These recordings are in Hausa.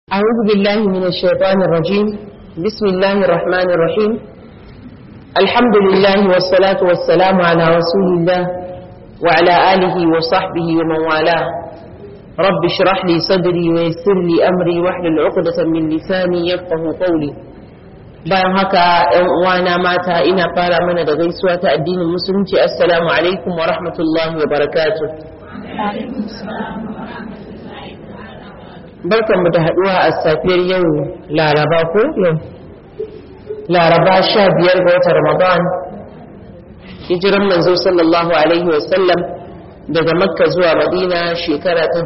أعوذ بالله من الشيطان الرجيم بسم الله الرحمن الرحيم الحمد لله والصلاة والسلام على رسول الله وعلى آله وصحبه ومن والاه رب اشرح لي صدري ويسر لي أمري واحلل عقدة من لساني يفقه قولي bayan haka ‘yan uwana mata ina fara mana da gaisuwa ta addinin musulunci assalamu alaikum wa rahmatullahi wa barakatuh barkanmu da haɗuwa a safiyar yau laraba ko yau laraba sha biyar ga watan ramadan hijiran manzo sallallahu alaihi wasallam daga makka zuwa madina shekara ta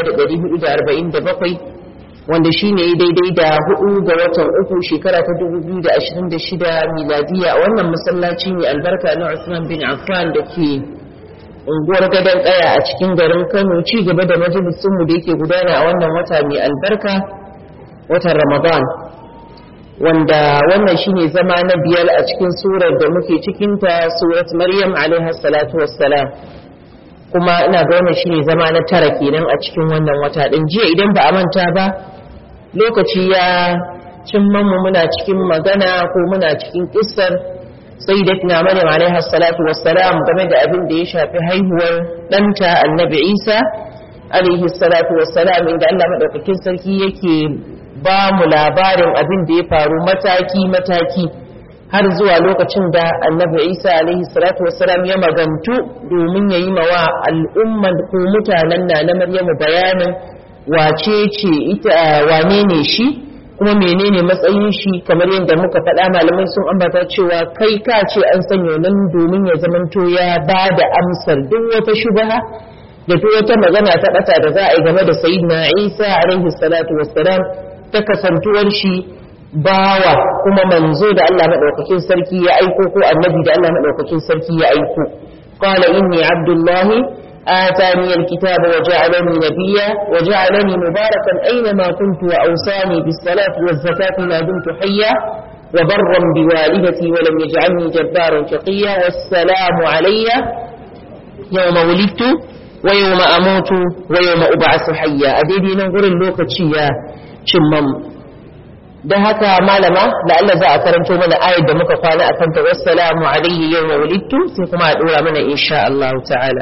1447 wanda shi ne daidai da hudu ga watan uku shekara ta 2026 miladiya a wannan masallaci mai albarka na usman bin affan da ke unguwar gadon kaya a cikin garin kano ci gaba da majalisunmu da yake gudana a wannan wata mai albarka watan ramadan wanda wannan shine zama na biyar a cikin surar da muke cikinta surat maryam alaiha salatu wassalam kuma ina ga wannan shine zama na tara kenan a cikin wannan wata din jiya idan ba a manta ba lokaci ya cimma mu muna cikin magana ko muna cikin kissar sayyidatina maryam alaiha salatu wassalam game da abin da ya shafi haihuwar ɗanta annabi isa alaihi salatu wassalam inda allah maɗaukakin sarki yake ba mu labarin abin da ya faru mataki mataki har zuwa lokacin da annabi isa alaihi salatu wassalam ya magantu domin ya yi mawa al'umman ko mutanen na na maryamu bayanin wace ce ita wane ne shi kuma menene matsayin shi kamar yadda muka faɗa malamai sun ambata cewa kai ka ce an sanya nan domin ya zamanto ya ba da amsar duk wata shubaha da duk wata magana ta ɓata da za a yi game da sayyidina isa alaihi salatu wassalam ta kasantuwar shi bawa kuma manzo da Allah madaukakin sarki ya aiko ko annabi da Allah madaukakin sarki ya aiko qala inni abdullahi آتاني الكتاب وجعلني نبيا وجعلني مباركا أينما كنت وأوصاني بالصلاة والزكاة ما دمت حيا وبرا بوالدتي ولم يجعلني جبارا شقيا والسلام علي يوم ولدت ويوم أموت ويوم أبعث حيا أديدي ننظر اللوكة يا شمم da haka malama da Allah za a karanto mana ayar da muka kwana a kanta wassalamu alayhi yawma wulidtu sai kuma a dora mana insha Allah ta'ala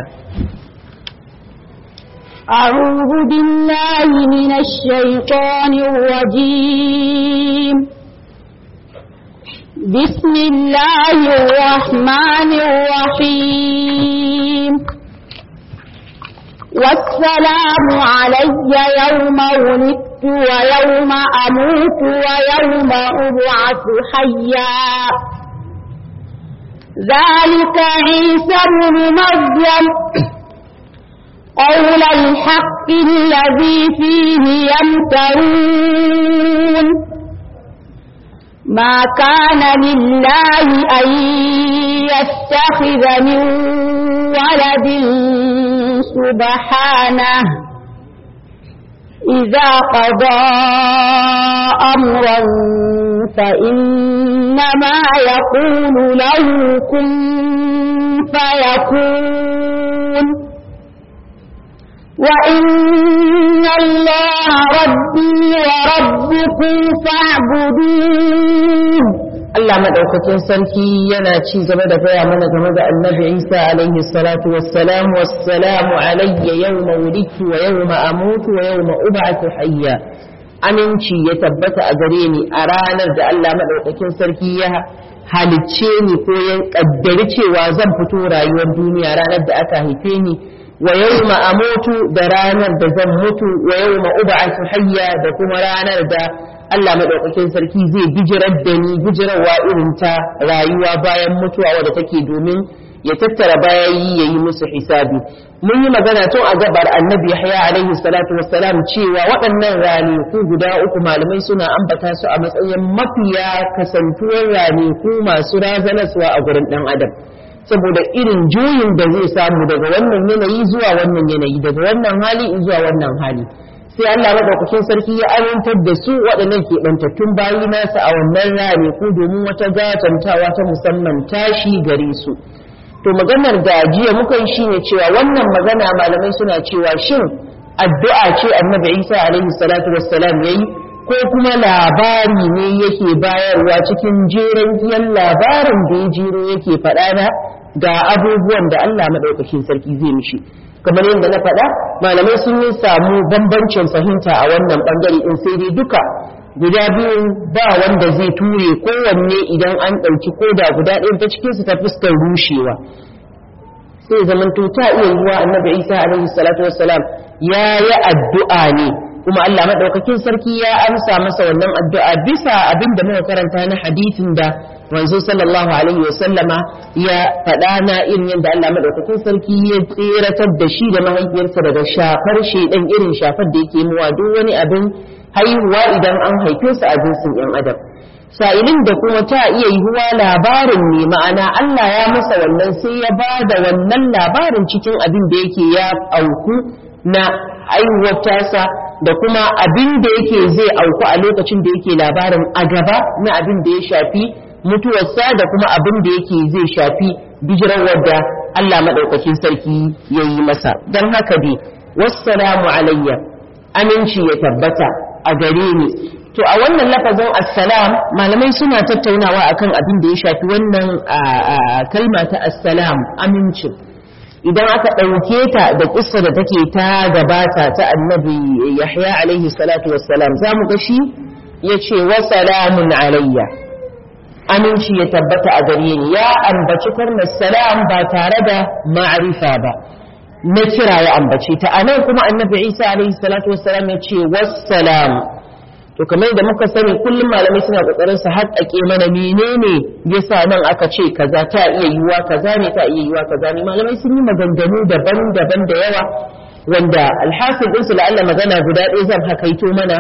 أعوذ بالله من الشيطان الرجيم بسم الله الرحمن الرحيم والسلام علي يوم ولدت ويوم أموت ويوم أبعث حيا ذلك عيسى بن مريم قول الحق الذي فيه يمترون ما كان لله أن يتخذ من ولد سبحانه إذا قضى أمرا فإنما يقول له كن فيكون وإن الله ربي وربكم فاعبدوه Allah madaukakin sarki yana ci gaba da gaya mana game da Annabi Isa alaihi salatu wassalam wassalamu alayya yawma wulidtu wa yawma amutu wa yawma ub'athu hayya aminci ya tabbata a gare ni a ranar da Allah madaukakin sarki ya halicce ni ko ya kaddari cewa zan fito rayuwar duniya ranar da aka haife ni wa yawma amutu da ranar da zan mutu wa yawma ub'athu hayya da kuma ranar da Allah madaukakin sarki zai bijirar da ni bijirarwa irin ta rayuwa bayan mutuwa wadda take domin ya tattara bayayi ya yi musu hisabi mun yi magana tun a gabar annabi yahya alaihi salatu wassalam cewa waɗannan ranaku guda uku malamai suna ambata su a matsayin mafiya kasantuwar ranaku masu razanaswa a gurin ɗan adam saboda irin juyin da zai samu daga wannan yanayi zuwa wannan yanayi daga wannan hali zuwa wannan hali sai Allah madaukakin sarki ya amintar da su waɗannan keɓantattun bayi nasa a wannan rane ko domin wata gatantawa ta musamman tashi gare su to maganar da jiya muka yi shine cewa wannan magana malamai suna cewa shin addu'a ce annabi Isa alaihi salatu wassalam yayi ko kuma labari ne yake bayarwa cikin jeren giyan labarin da ya jero yake faɗa na ga abubuwan da Allah maɗaukakin sarki zai mishi kamar yadda na faɗa malamai sun yi samu bambancin fahimta a wannan ɓangare in sai dai duka guda biyu ba wanda zai ture kowanne idan an ɗauki koda guda ɗaya ta cikinsu ta fuskar rushewa sai zaman ta iya yiwa annabi isa alaihi salatu wassalam ya yi addu'a ne kuma Allah madaukakin sarki ya amsa masa wannan addu'a bisa abin da muka karanta na hadisin da manzo sallallahu alaihi wasallama ya faɗa na irin yadda Allah madaukakin sarki ya tseratar da shi da mahaifiyarsa daga shafar shedan irin shafar da yake muwa duk wani abin haihuwa idan an haife su a jinsin yan adam sa'ilin da kuma ta iya yiwuwa labarin ne ma'ana Allah ya masa wannan sai ya ba da wannan labarin cikin abin da yake ya auku na haihuwar tasa da kuma abin da yake zai auku a lokacin da yake labarin a gaba na abin da ya shafi mutuwarsa da kuma abin da yake zai shafi bijirar da Allah maɗaukakin sarki ya yi masa don haka dai wassalamu alayya aminci ya tabbata a gare ni to a wannan lafazin assalam malamai suna tattaunawa akan abin da ya shafi wannan kalma ta assalam amincin idan aka ɗauke ta da ƙissa da take ta gabata ta annabi yahya alaihi salatu wassalam za mu ga shi ya ce wa salamun alayya aminci ya tabbata a gare ni ya ambaci karnar salam ba tare da ma'arifa ba na kira ya ambace ta anan kuma annabi isa alaihi salatu wassalam ya ce wassalam to kamar da muka sani kullum malamai suna kokarin su haƙƙaƙe mana menene yasa nan aka ce kaza ta iya yiwa kaza ne ta iya yiwa kaza ne malamai sun yi maganganu daban-daban da yawa wanda alhasil din su la'alla magana guda ɗaya zan hakaito mana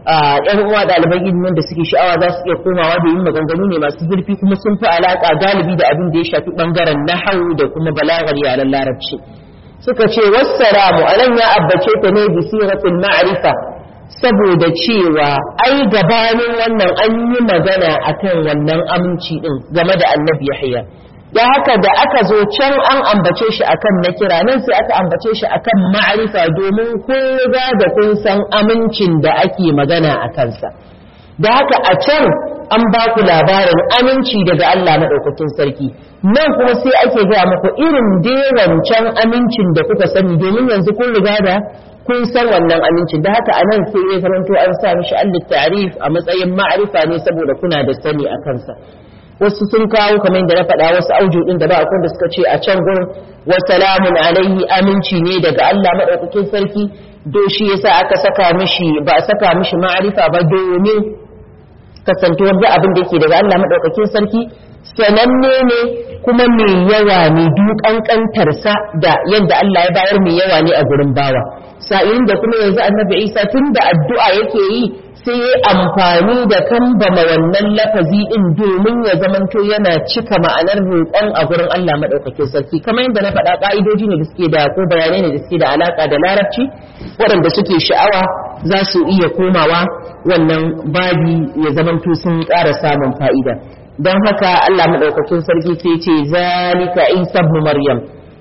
yan uwa ɗaliban ilimin da suke sha'awa za su iya komawa da yin maganganu ne masu zurfi kuma sun fi alaƙa galibi da abin da ya shafi ɓangaren nahawu da kuma balagar yaren larabci suka ce wassalamu anan ya abbace ta ne bi siratul ma'rifa saboda cewa ai gabanin wannan an yi magana akan wannan aminci din game da annabi Yahya da haka da aka zo can an ambace shi akan na kira nan sai aka ambace shi akan ma'arifa domin kun riga da kun san amincin da ake magana a kansa da haka a can an ba ku labarin aminci daga Allah maɗaukakin sarki nan kuma sai ake gaya muku irin dai wancan amincin da kuka sani domin yanzu kun riga da kun san wannan amincin da haka anan sai ya zamanto an sa mishi allit ta'rif a matsayin ma'arifa ne saboda kuna da sani a kansa wasu sun kawo kamar da na faɗa wasu auju din da ba akwai da suka ce a can gurin wa salamun alaihi aminci ne daga Allah madaukakin sarki do shi yasa aka saka mishi ba a saka mishi ma'arifa ba domin kasantuwar da abin da yake daga Allah madaukakin sarki sananne ne kuma mai yawa ne dukan kantarsa da yadda Allah ya bayar mai yawa ne a gurin bawa sa'in da kuma yanzu annabi Isa tun da addu'a yake yi sai ya amfani da kambama wannan lafazi din domin ya zamanto yana cika ma'anar roƙon a gurin Allah madaukakin sarki kamar yadda na faɗa ka'idoji ne da suke da ko bayanai ne da suke da alaka da larabci waɗanda suke sha'awa za su iya komawa wannan babi ya zamanto sun ƙara samun fa'ida don haka Allah maɗaukakin sarki sai ce zalika isa ibn maryam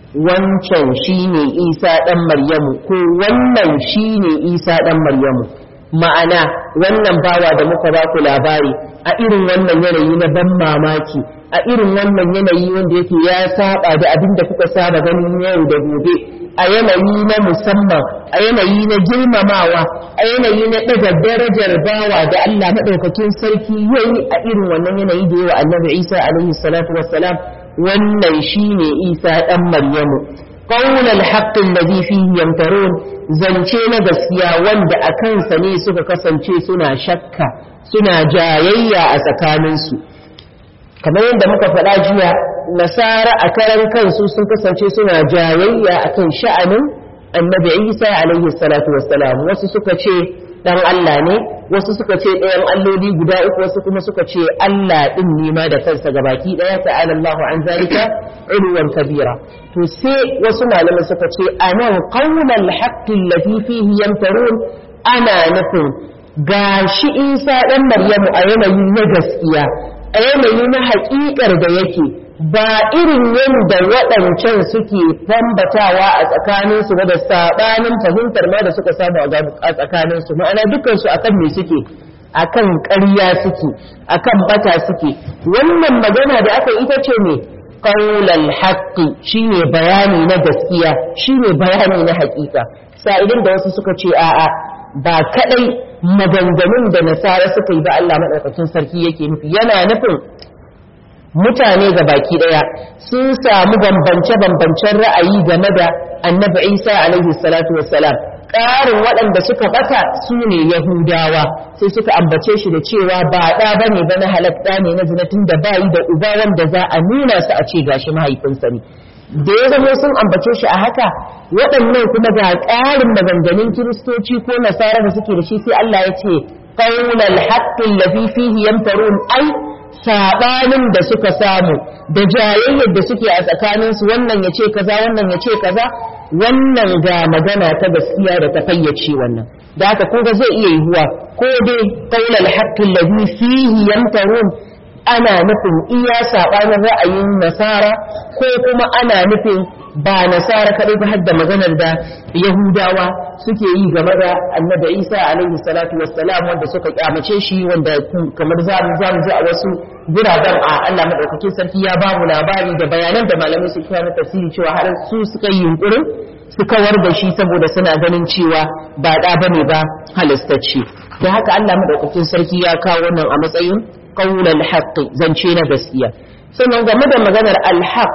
wancan shine isa ɗan maryamu ko wannan shine isa ɗan maryamu ma'ana wannan bawa da muka ba ku labari a irin wannan yanayi na ban mamaki a irin wannan yanayi wanda yake ya saba da abin da kuka saba ganin yau da gobe a yanayi na musamman a yanayi na girmamawa a yanayi na ɗaga darajar bawa da Allah maɗaukakin sarki yayi a irin wannan yanayi da yawa annabi Isa alaihi salatu wassalam wannan shine Isa ɗan Maryamu qawl al-haqq alladhi fihi yamtarun zance na gaskiya wanda a kansa ne suka kasance suna shakka suna jayayya a tsakaninsu kamar yadda muka faɗa jiya nasara a karan kansu sun kasance suna jayayya akan sha'anin annabi isa alaihi salatu wassalam wasu suka ce dan Allah ne wasu suka ce ɗayan alloli guda uku wasu kuma suka ce Allah ɗin ne ma da kansa gabaki ɗaya ta'ala Allahu an zalika uluwan kabira to sai wasu malamai suka ce anan qawlal haqqi allati fihi yamtarun ana nufin gashi Isa dan Maryamu a yanayi na gaskiya a yanayi na haƙiƙar da yake ba irin yadda waɗancan suke bambatawa a tsakaninsu ba da saɓanin fahimtar ma da suka samu a tsakaninsu ma'ana dukansu akan me suke akan ƙarya suke akan bata suke wannan magana da aka ita ce ne qaulal haqqi shine bayani na gaskiya shine bayani na haƙiƙa sa'idin da wasu suka ce a'a ba kadai maganganun da nasara suka yi ba Allah madaukakin sarki yake nufi yana nufin mutane ga baki daya sun samu bambance-bambancen ra'ayi game da annabi isa alaihi salatu wassalam ƙarin waɗanda suka ɓata su ne yahudawa sai suka ambace shi da cewa ba ɗa ba ne ba na halatta ne na zinatin da bayi da uba wanda za a nuna su a ce gashi mahaifinsa ne da ya zama sun ambace shi a haka waɗannan kuma ga ƙarin maganganun kiristoci ko nasara da suke da shi sai Allah ya ce qaulal haqqi allazi fihi yamtarun ai sabanin da suka samu da jayayyar da suke a tsakaninsu wannan ya ce kaza wannan ya ce kaza wannan ga magana ta gaskiya da ta fayyace wannan da haka kun zai iya yiwuwa ko dai qaulal haqqi allazi fihi yamtarun ana nufin iya sabanin ra'ayin nasara ko kuma ana nufin ba nasara kaɗai ba har da maganar da yahudawa suke yi game da annabi isa alaihi salatu wassalam wanda suka kyamace shi wanda kamar za mu za mu ji a wasu guraben a Allah madaukakin sarki ya ba mu labari da bayanan da malamai su kira na tafsiri cewa har su suka yi yunkurin su kawar da shi saboda suna ganin cewa ba da bane ba halastacce da haka Allah madaukakin sarki ya kawo wannan a matsayin qaulal haqqi zance na gaskiya sannan game da maganar al-haqq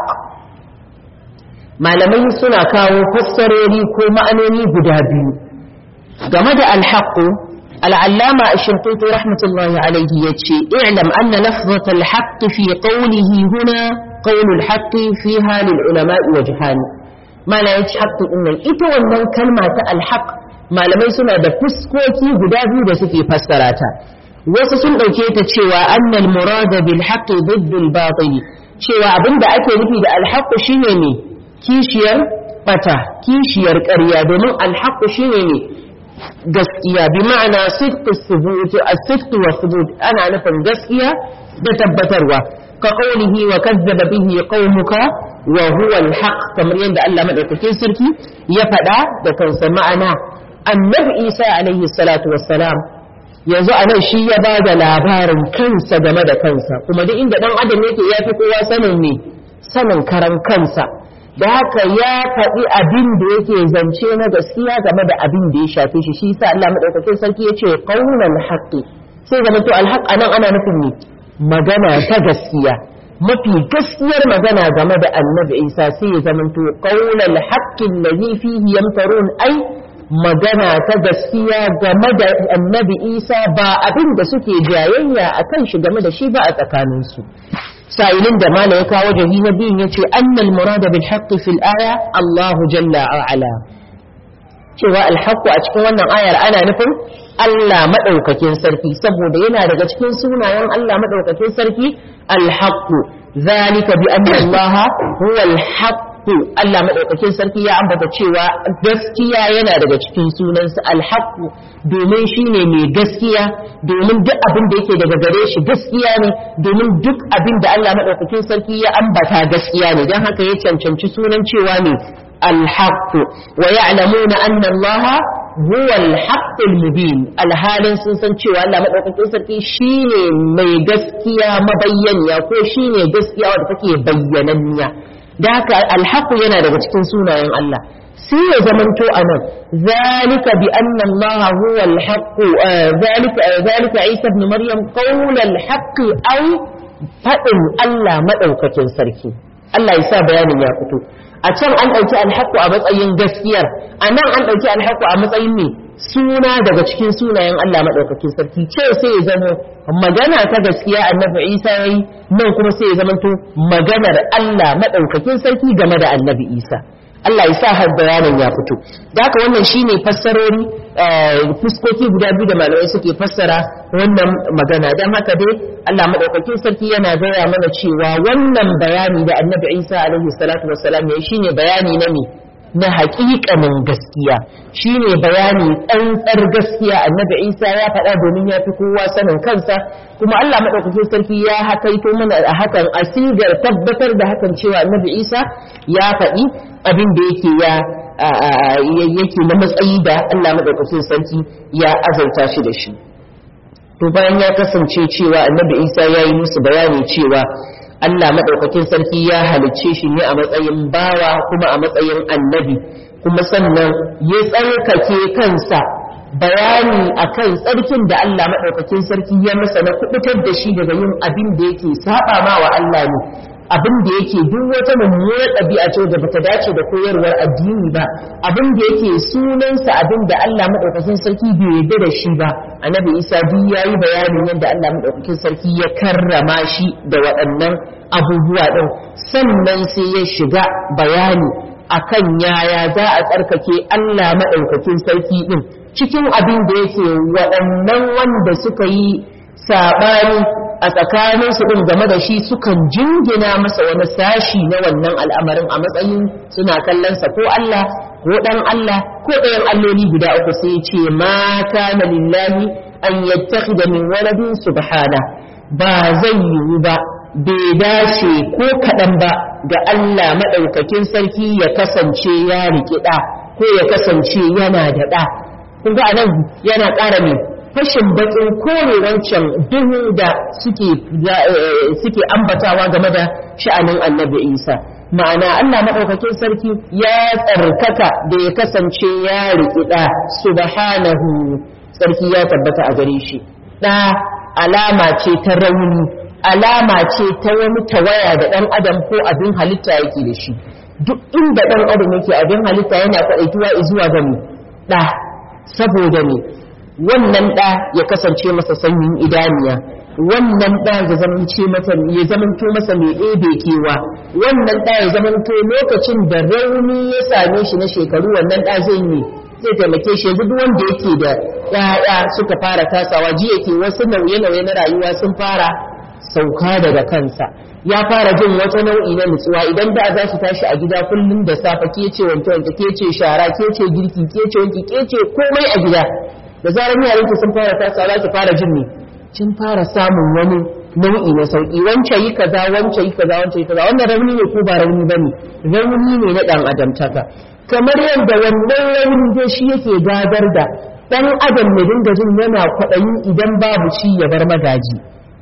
malamai suna kawo fassarori ko ma'anoni guda biyu game da alhaƙu al'allama a shirkutu rahmatullahi alaihi ya ce i'lam anna lafzat alhaƙi fi ƙaunihi huna ƙaunul haƙi fi halin ulama'i wa jihani mana ya ci haƙi ɗinnan ita wannan kalma ta alhaƙ malamai suna da fuskoki guda biyu da suke fassara ta wasu sun ɗauke ta cewa annal murada bil haqqi diddul batil cewa abinda ake nufi da alhaƙu shine ne kishiyar bata kishiyar ƙarya domin alhaƙu shine ne gaskiya bi ma'ana sidqu thubut as-sidqu wa thubut ana nufin gaskiya da tabbatarwa ka qawlihi wa kazzaba bihi qaumuka wa huwa al-haq kamar yadda Allah madaukakin sarki ya faɗa da kansa ma'ana annabi Isa alaihi salatu wassalam yanzu anan shi ya ba da labarin kansa game da kansa kuma duk inda dan adam yake ya fi kowa sanin ne sanin karan kansa da haka ya faɗi abin da yake zance na gaskiya game da abin da ya shafe shi shi sa Allah madaukakin sarki ya ce qaulan haqqi sai zama to alhaq anan ana nufin ne magana ta gaskiya mafi gaskiyar magana game da annabi Isa sai ya zama to qaulal haqqi alladhi fihi yamtarun ai magana ta gaskiya game da annabi Isa ba abin da suke jayayya akan shi game da shi ba a tsakaninsu sa'ilin da mala ya kawo jahi na biyun ya ce annal murada bil haqqi fil aya Allahu jalla a'ala cewa alhaqqu a cikin wannan ayar ana nufin Allah madaukakin sarki saboda yana daga cikin sunayen Allah madaukakin sarki alhaqqu zalika bi anna Allah huwa alhaqqu Allah madaukakin sarki ya ambata cewa gaskiya yana daga cikin sunansa alhaqqu domin shi ne mai gaskiya domin duk abin da yake daga gare shi gaskiya ne domin duk abin da Allah maɗaukakin sarki ya ambata gaskiya ne don haka ya cancanci sunan cewa ne alhaqqu wa ya'lamuna anna Allah huwa alhaqqul mubin alhalin sun san cewa Allah maɗaukakin sarki shine mai gaskiya mabayyaniya ko shine gaskiya wadda take bayyananniya da haka alhaqqu yana daga cikin sunayen Allah sai ya zamanto a nan zalika bi anna Allah huwa al-haqq zalika zalika Isa ibn Maryam qawl al-haqq aw fadin Allah madaukakin sarki Allah ya sa bayanin ya fito a can an dauki al-haqq a matsayin gaskiyar a nan an dauki al-haqq a matsayin ne suna daga cikin sunayen Allah madaukakin sarki ce sai ya zama magana ta gaskiya annabi Isa yayi nan kuma sai ya zamanto maganar Allah madaukakin sarki game da annabi Isa Allah ya sa har bayanin ya fito da haka wannan shine fassarori fuskoki guda biyu da malamai suke fassara wannan magana don haka dai Allah madaukakin sarki yana gaya mana cewa wannan bayani da Annabi Isa alaihi salatu wassalam ya shine bayani na ne na haƙiƙanin gaskiya shine bayani tsantsar gaskiya Annabi Isa ya faɗa domin ya fi kowa sanin kansa kuma Allah madaukakin sarki ya hakaito mana a hakan asigar tabbatar da hakan cewa Annabi Isa ya faɗi abin da yake ya yake na matsayi da Allah madaukakin sarki ya azauta shi da shi to bayan ya kasance cewa annabi isa ya yi musu bayani cewa Allah maɗaukakin sarki ya halicce shi ne a matsayin bawa kuma a matsayin annabi kuma sannan ya tsarkake kansa bayani akan tsarkin da Allah maɗaukakin sarki ya masa na kubutar da shi daga yin abin da yake saba ma wa Allah ne abin da yake duk wata mummunar ɗabi'a ce da bata dace da koyarwar addini ba abin da yake sunansa abin da Allah maɗaukakin sarki bai yarda da shi ba annabi Isa duk yayi bayanin yadda Allah maɗaukakin sarki ya karrama shi da waɗannan abubuwa ɗin sannan sai ya shiga bayani akan yaya za a tsarkake Allah maɗaukakin sarki ɗin cikin abin da yake waɗannan wanda suka yi saɓani a tsakaninsu ɗin game da shi sukan jingina masa wani sashi na wannan al'amarin a matsayin suna kallonsa ko Allah ko ɗan Allah ko ɗayan alloli guda uku sai ce ma kana lillahi an yattakhidha min waladin subhana ba zai yiwu ba bai dace ko kaɗan ba ga Allah maɗaukakin sarki ya kasance ya riƙi ɗa ko ya kasance yana da ɗa kun ga anan yana ƙara mai fashin bakin kore wancan duhu da suke suke ambatawa game da sha'anin annabi isa ma'ana allah maɗaukakin sarki ya tsarkaka da ya kasance ya riƙi ɗa subhanahu sarki ya tabbata a gare shi ɗa alama ce ta rauni alama ce ta wani tawaya da ɗan adam ko abin halitta yake da shi duk inda ɗan adam yake abin halitta yana kwaɗaituwa zuwa ga ɗa saboda ne wannan ɗa ya kasance masa sanyin idaniya wannan ɗa ya zamance mata ya zamanto masa mai ɗebe kewa wannan ɗa ya zamanto lokacin da rauni ya same shi na shekaru wannan ɗa zai yi zai taimake shi yanzu duk wanda yake da ƴaƴa suka fara tasawa ji yake wasu nauye-nauye na rayuwa sun fara sauka daga kansa ya fara jin wata nau'i na nutsuwa idan da za su tashi a gida kullum da safe ke ce wanke wanke ke ce shara ke ce girki ke ce wanki ke ce komai a gida da zarar yaranki sun fara tasawa za ki fara jin ne kin fara samun wani nau'i na sauki wance yi kaza wance yi kaza wance yi kaza wannan rauni ne ko ba rauni bane rauni ne na dan adamtaka kamar yadda wannan rauni dai shi yake gadar da dan adam ne dinga jin yana kwaɗayi idan babu shi ya bar magaji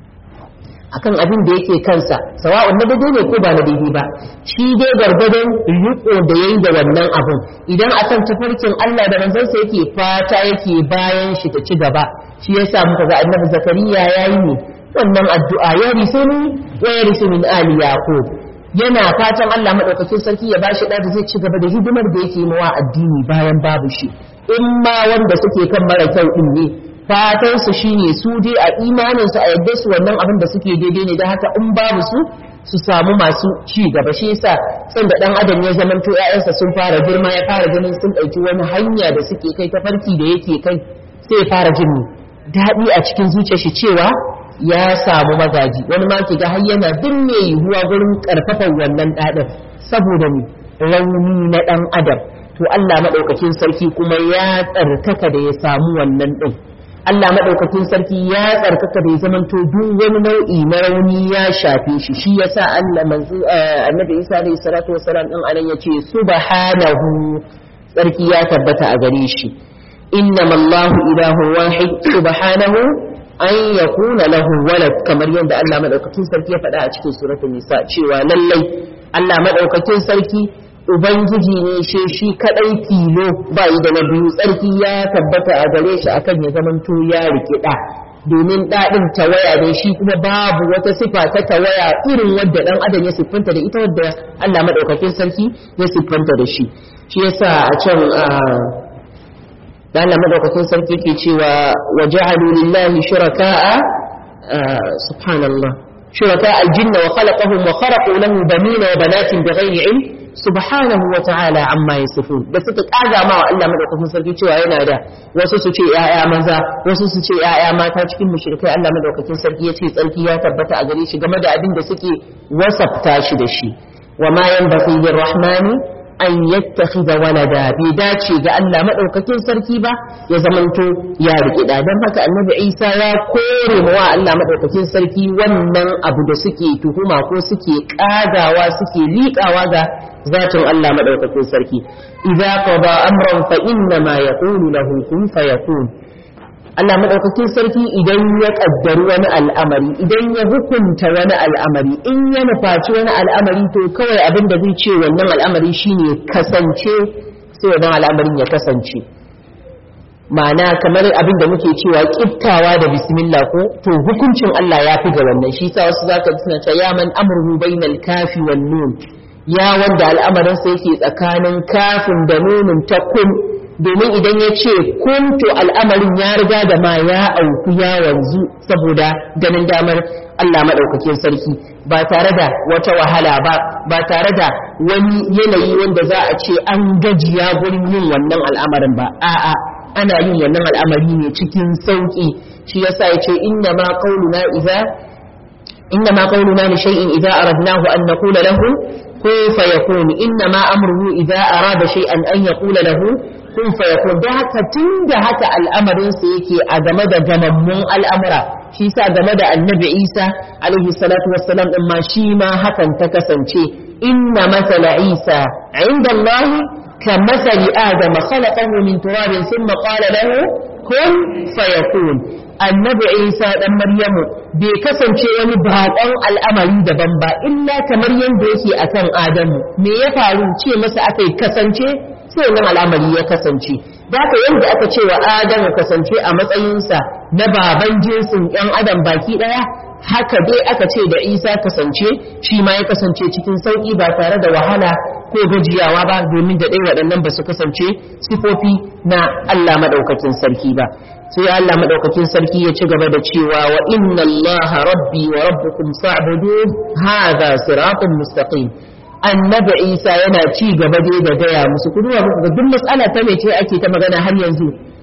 akan abin da yake kansa sawa'un na daidai ne ko ba na daidai ba shi dai gargadon riko da yayi da wannan abun idan akan tafarkin Allah da manzansa yake fata yake bayan shi ta ci gaba shi yasa muka ga annabi zakariya yayi ne wannan addu'a ya risu ni wa ya risu min ali yaqub yana fatan Allah madaukakin sarki ya bashi da zai ci gaba da hidimar da yake mawa addini bayan babu shi in ma wanda suke kan mara kyau din ne fatan su shine su dai a imanin su a yadda su wannan abin da suke daidai ne da haka in babu su su samu masu ci gaba shi yasa san da dan adam ya zamanto ƴaƴansa sun fara girma ya fara ganin sun ɗauki wani hanya da suke kai ta farki da yake kai sai ya fara jin daɗi a cikin zuciyar shi cewa ya samu magaji wani ma ki ga har yana binne yiwuwa gurin karfafan wannan ɗaɗin saboda ne rauni na ɗan adam to Allah maɗaukakin sarki kuma ya tsarkaka da ya samu wannan ɗin Allah maɗaukakin sarki ya tsarkaka da ya zamanto duk wani nau'i na rauni ya shafe shi shi yasa Allah manzo annabi Isa alayhi salatu wasalam din anan yace subhanahu sarki ya tabbata a gare shi innama Allahu ilahu wahid subhanahu an yakuna lahu walad kamar yadda Allah madaukakin sarki ya faɗa a cikin suratul nisa cewa lallai Allah madaukakin sarki Ubangiji ne shi shi kadai tilo ba yi da na biyu tsarki ya tabbata a gare shi akan ya zamanto ya rikida domin daɗin tawaya ne shi kuma babu wata sifa ta tawaya irin wadda ɗan adam ya siffanta da ita wadda Allah maɗaukakin sarki ya siffanta da shi shi yasa a can da Allah maɗaukakin sarki ke cewa wa ja'alu lillahi shuraka'a subhanallah shuraka al-jinna wa khalaqahum wa kharaqu lahu banina wa banatin bighairi ilm subhanahu wa ta'ala amma yasifun da suka kaga ma wa Allah madaukakin sarki cewa yana da wasu su ce yaya maza wasu su ce yaya mata cikin mushrikai Allah madaukakin sarki yace tsarki ya tabbata a gare shi game da abin da suke wasafta shi da shi wa ma yanbaghi lirrahmani an yattakhidha walada bai dace ga Allah madaukakin sarki ba ya zamanto ya riki da dan haka annabi Isa ya kore wa Allah madaukakin sarki wannan abu da suke tuhuma ko suke kagawa suke liƙawa ga zatin Allah madaukakin sarki idza qada amran fa inna ma yaqulu lahu kun fayakun Allah maɗaukakin sarki idan ya ƙaddari wani al'amari idan ya hukunta wani al'amari in ya nufaci wani al'amari to kawai abin da zai ce wannan al'amari shine kasance sai wannan al'amarin ya kasance ma'ana kamar abin da muke cewa kiftawa da bismillah ko to hukuncin Allah ya fi ga wannan shi sa wasu zaka suna cewa ya man amruhu bainal kafi wan nun ya wanda al'amarin sa yake tsakanin kafin da nunin ta kun domin idan ya ce kun to al'amarin ya riga da ma ya auku ya wanzu saboda ganin damar Allah madaukakin sarki ba tare da wata wahala ba ba tare da wani yanayi wanda za a ce an gajiya gurin yin wannan al'amarin ba a'a ana yin wannan al'amari ne cikin sauƙi shi yasa ya ce inna ma qauluna idza inna ma qauluna li shay'in idza aradnahu an naqula lahu kun fayakun inna ma amruhu idza arada shay'an an yaqula lahu kun fayakun da haka tunda haka al'amarin sa yake a game da gamammun al'amura shi yasa game da annabi Isa alaihi salatu wassalam din ma shi ma hakan ta kasance inna masala Isa inda Allah كمثل آدم خلقه من تراب ثم قال له كن فيكون annabi isa dan maryamu bai kasance wani baƙon al'amari daban ba illa kamar yadda yake akan adamu me ya faru ce masa aka yi kasance sai wannan al'amari ya kasance da haka yadda aka ce wa adamu kasance a matsayinsa na baban jinsin yan adam baki ɗaya haka dai aka ce da isa kasance shi ma ya kasance cikin sauƙi ba tare da wahala ko gajiyawa ba domin da ɗaya waɗannan ba su kasance sifofi na Allah maɗaukakin sarki ba sai Allah maɗaukakin sarki ya ci gaba da cewa wa inna Allah rabbi wa rabbukum fa'budu hadha siratun mustaqim annabi Isa yana ci gaba dai da gaya musu ku duba muku ga duk matsala ta mece ake ta magana har yanzu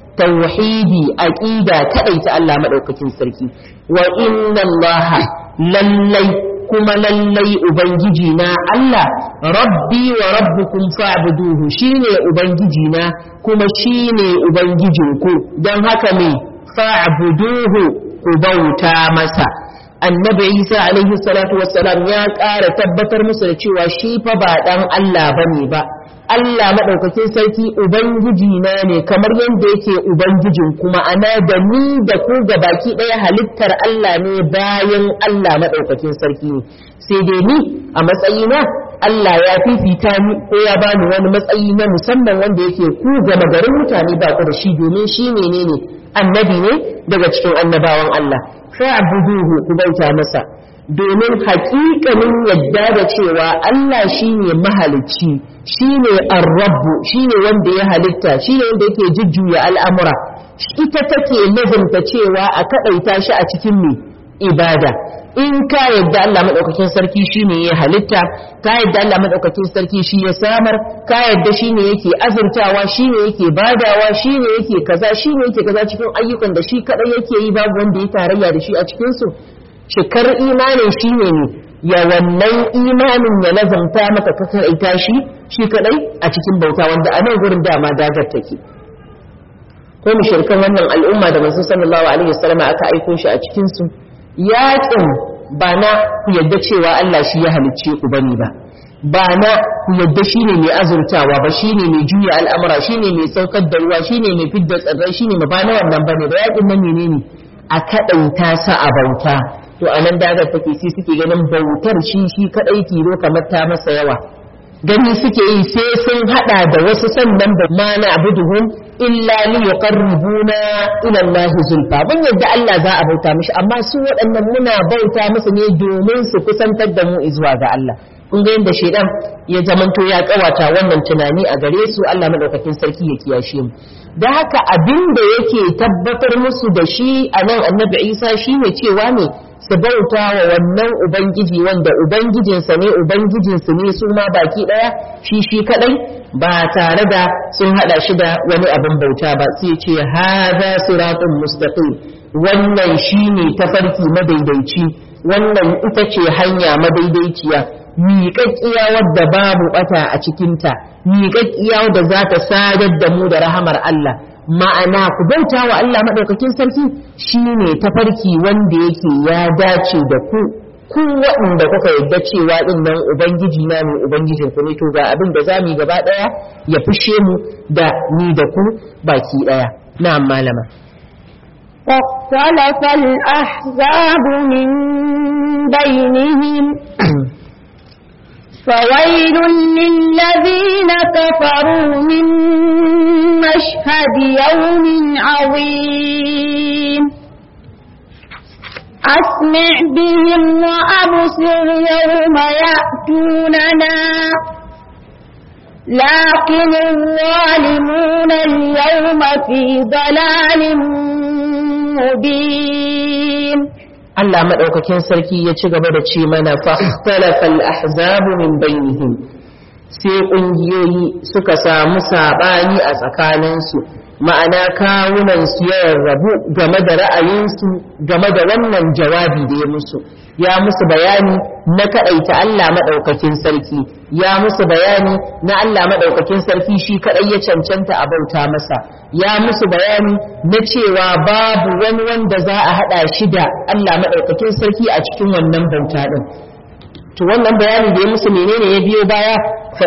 tauhidi aqida kadai ta Allah maɗaukakin sarki wa inna Allah lallai kuma lallai ubangiji na Allah rabbi wa rabbukum fa'buduhu shine ubangiji na kuma shine ubangijinku don haka me fa'buduhu ku bauta masa annabi Isa alaihi salatu wassalam ya ƙara tabbatar musu da cewa shi fa ba dan Allah bane ba Allah maɗaukakin sarki Ubangiji na ne kamar yadda yake Ubangijin kuma ana da ni da ku ga baki ɗaya halittar Allah ne bayan Allah maɗaukakin sarki ne sai dai ni a matsayina Allah ya fifita ni ko ya bani wani matsayi na musamman wanda yake ku gama garin mutane ba ku da shi domin shi menene annabi ne daga cikin annabawan Allah fa'buduhu ku bauta masa domin haƙiƙanin yadda da cewa Allah shine mahalicci shine ar-rabbu shine wanda ya halitta shine wanda yake jujjuya al'amura ita take lazumta cewa a kadaita shi a cikin me ibada in ka yadda Allah madaukakin sarki shine ya halitta ka yadda Allah madaukakin sarki shi ya samar ka yadda shine yake azurtawa shine yake badawa shine yake kaza shine yake kaza cikin ayyukan da shi kadai yake yi babu wanda ya tarayya da shi a cikin su cikar imanin shine ne ya wannan imanin ya lazamta maka ka kaita shi shi kadai a cikin bauta wanda a nan gurin dama dagar take ko mushrikan wannan al'umma da manzo sallallahu alaihi wasallam aka aiko shi a cikin su yaƙin ba na ku yadda cewa Allah shi ya halicce ku bane ba ba na ku yadda shine mai azurtawa ba shine mai juya al'amura shine mai saukar da ruwa shine mai fidda tsirrai shine ma ba na wannan bane ba yaƙin nan menene a kaɗaita sa a bauta to anan dagar take sai suke ganin bautar shi shi kadai tilo kamar ta masa yawa gani suke yi sai sun hada da wasu sannan da ma na abuduhum illa li yuqarribuna ila Allah zulfa mun yadda Allah za a bauta mishi amma su waɗannan muna bauta musu ne domin su kusantar da mu zuwa ga Allah kun ga yadda shedan ya zamanto ya kawata wannan tunani a gare su Allah madaukakin sarki ya kiyashe mu da haka abin da yake tabbatar musu da shi a nan annabi Isa shine cewa ne su bauta wa wannan ubangiji wanda ubangijinsa ne ubangijinsu ne su ma baki daya shi shi kadai ba tare da sun hada shi da wani abin bauta ba sai ce hadha siratun mustaqim wannan shine tafarki madaidaici wannan ita ce hanya madaidaiciya miƙaƙƙiya wadda babu ɓata a cikinta miƙaƙƙiya wadda za ta sadar da mu da rahamar Allah ma'ana ku bauta wa Allah maɗaukakin sarki shine tafarki wanda yake ya dace da ku ku waɗanda kuka yadda cewa ɗin nan ubangiji na ne ubangijin ku ne to ga abin da za mu yi gaba ɗaya ya fushe mu da ni da ku baki ɗaya na malama فاختلف الأحزاب من بينهم فويل للذين كفروا من مشهد يوم عظيم أسمع بهم وأبصر يوم يأتوننا لكن الظالمون اليوم في ضلال مبين Allah maɗaukakin sarki ya ci gaba da ce mana fahtalafal ahzabu min bainihim sai ƙungiyoyi suka samu saɓani a tsakaninsu ma'ana kawunansu ya rarrabu game da ra'ayinsu game da wannan jawabi da ya musu ya musu bayani na kaɗaita Allah maɗaukakin sarki ya musu bayani na Allah maɗaukakin sarki shi kaɗai ya cancanta a bauta masa ya musu bayani na cewa babu wani wanda za a haɗa shi da Allah maɗaukakin sarki a cikin wannan bauta ɗin to wannan bayani da ya musu menene ya biyo baya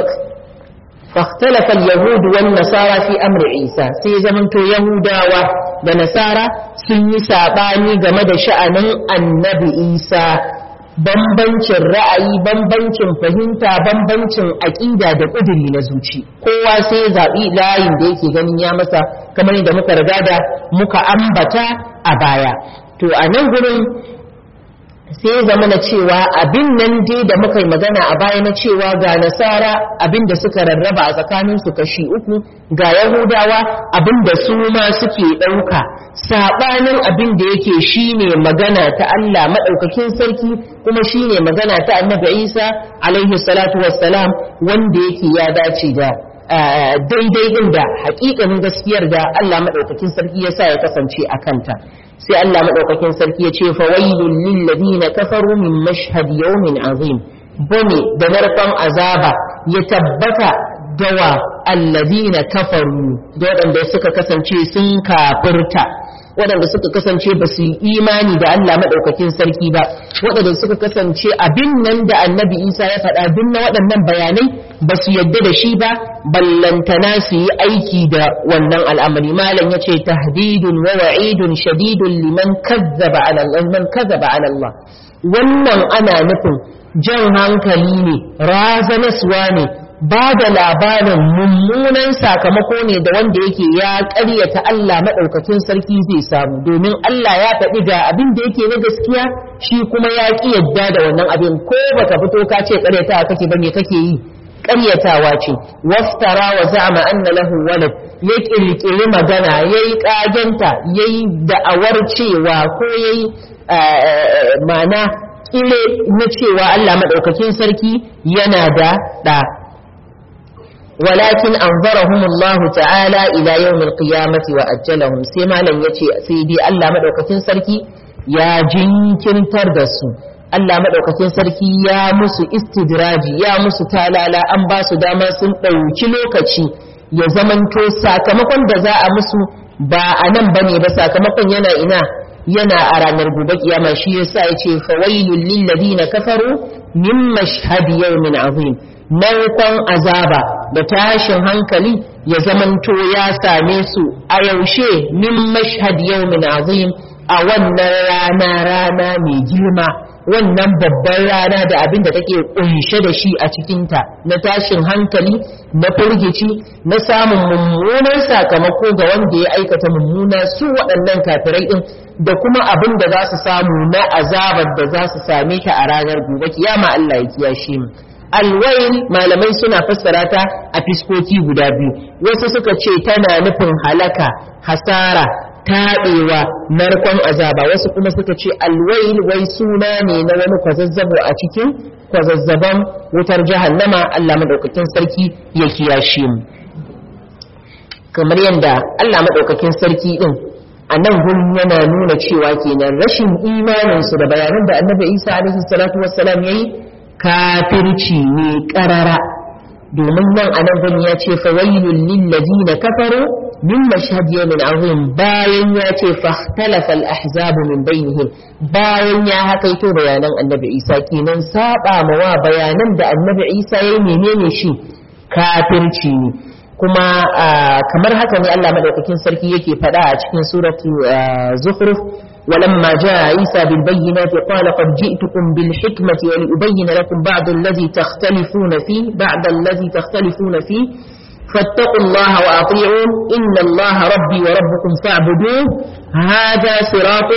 فاختلف اليهود والنصارى في أمر عيسى sai zamanto Yahudawa da Nasara sun yi saɓani game da sha'anin annabi Isa bambancin ra'ayi bambancin fahimta bambancin aƙida da ƙuduri na zuci kowa sai zaɓi layin da yake ganin ya masa kamar yadda muka riga da muka ambata a baya to a nan gurin sai ya zama na cewa abin nan dai da muka yi magana a baya na cewa ga nasara abin da suka rarraba a tsakaninsu kashi uku ga yahudawa abin da su ma suke ɗauka saɓanin abin da yake shine magana ta Allah maɗaukakin sarki kuma shine magana ta annabi Isa alaihi salatu wassalam wanda yake ya dace da daidai din da hakikanin gaskiyar da Allah maɗaukakin sarki ya sa ya kasance a kanta sai Allah maɗaukakin sarki ya ce fa wailul lil ladina kafaru min mashhad yawmin azim bane da narkon azaba ya tabbata dawa alladina kafaru da waɗanda suka kasance sun kafirta waɗanda suka kasance ba su yi imani da Allah maɗaukakin sarki ba waɗanda suka kasance abin nan da annabi isa ya faɗa duk na waɗannan bayanai ba su yadda da shi ba ballantana su yi aiki da wannan al'amari malam ya ce tahdidun wa wa'idun shadidun liman kazzaba ala Allah kazzaba ala Allah wannan ana nufin jan hankali ne razanaswa ne ba da labarin mummunan sakamako ne da wanda yake ya ƙaryata Allah maɗaukakin sarki zai samu domin Allah ya faɗi ga abin da yake na gaskiya shi kuma ya ƙi yadda da wannan abin ko baka fito ka ce ƙaryatawa kake ba me kake yi ƙaryatawa ce waftara wa za'ama anna lahu walad ya ƙirƙiri magana yayi ƙagenta yayi da'awar cewa ko yayi ma'ana ƙile na cewa Allah maɗaukakin sarki yana da ɗa ولكن أنظرهم الله تعالى إلى يوم القيامة وأجلهم سيما لن يتي سيدي ألا مدوكتين سركي يا جنكن تردسو Allah maɗaukakin sarki ya musu istidraji ya musu talala an ba su dama sun ɗauki lokaci ya zamanto sakamakon da za a musu ba a nan ba ne ba sakamakon yana ina yana a ranar gobe kiyama shi yasa ya ce fawailul lil ladina kafaru min mashhadi yawmin azim narkon azaba da tashin hankali ya zamanto ya same su a yaushe min mashhad yawmin azim a wannan rana rana mai girma wannan babban rana da abin da take kunshe da shi a cikinta na tashin hankali na firgici na samun mummunan sakamako ga wanda ya aikata mummuna su waɗannan kafirai ɗin da kuma abin da za su samu na azabar da za su same ta a ranar gobe kiyama Allah ya kiyashe mu alwail malamai suna fassara ta a fiskoki guda biyu wasu suka ce tana nufin halaka hasara taɓewa narkon azaba wasu kuma suka ce alwail wai suna ne na wani kwazazzabo a cikin kwazazzaban wutar jahannama Allah madaukakin sarki ya kiyashe mu kamar yadda Allah madaukakin sarki din a nan gurin yana nuna cewa kenan rashin imaninsu da bayanan da annabi Isa alaihi salatu wassalam yayi kafirci ne karara domin nan a nan gani ya ce fawailul lillazina kafaru min mashhad yawmin azim bayan ya ce fahtalafa al-ahzab min bainihim bayan ya hakaito bayanan annabi Isa kenan saba mawa bayanan da annabi Isa yayi menene shi kafirci ne kuma kamar haka ne Allah madaukakin sarki yake faɗa a cikin suratu zukhruf ولما جاء عيسى بالبينات قال قد جئتكم بالحكمة ولأبين لكم بعض الذي تختلفون فيه بعد الذي تختلفون فيه فاتقوا الله وأطيعون إن الله ربي وربكم فاعبدوه هذا صراط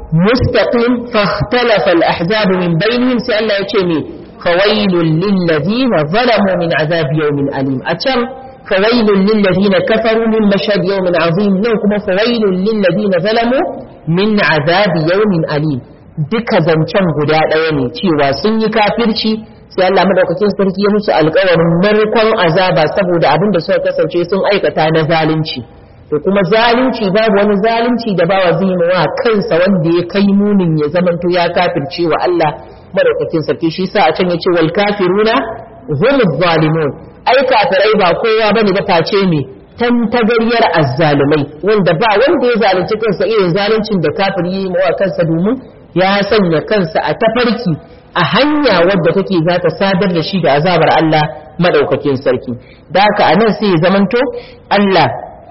مستقيم فاختلف الأحزاب من بينهم سألا يتشمي فويل للذين ظلموا من عذاب يوم أليم أتشم فويل للذين كفروا من مشهد يوم عظيم لكم فويل للذين ظلموا من عذاب يوم أليم duka zancen guda ɗaya ne cewa sun yi kafirci sai Allah madaukakin sarki ya musu alƙawarin narkon azaba saboda abin da suka kasance sun aikata na zalunci to kuma zalunci babu wani zalunci da bawa zai wa kansa wanda ya kai munin ya zamanto ya kafirce wa Allah madaukakin sarki shi sa a can yace wal kafiruna hum zalimun ai kafirai ba kowa bane ba face me tan tagaryar azzalumai wanda ba wanda ya zalunci kansa irin zaluncin da kafiri yi wa kansa domin ya sanya kansa a tafarki a hanya wadda take za ta sadar da shi da azabar Allah madaukakin sarki da haka anan sai ya zamanto Allah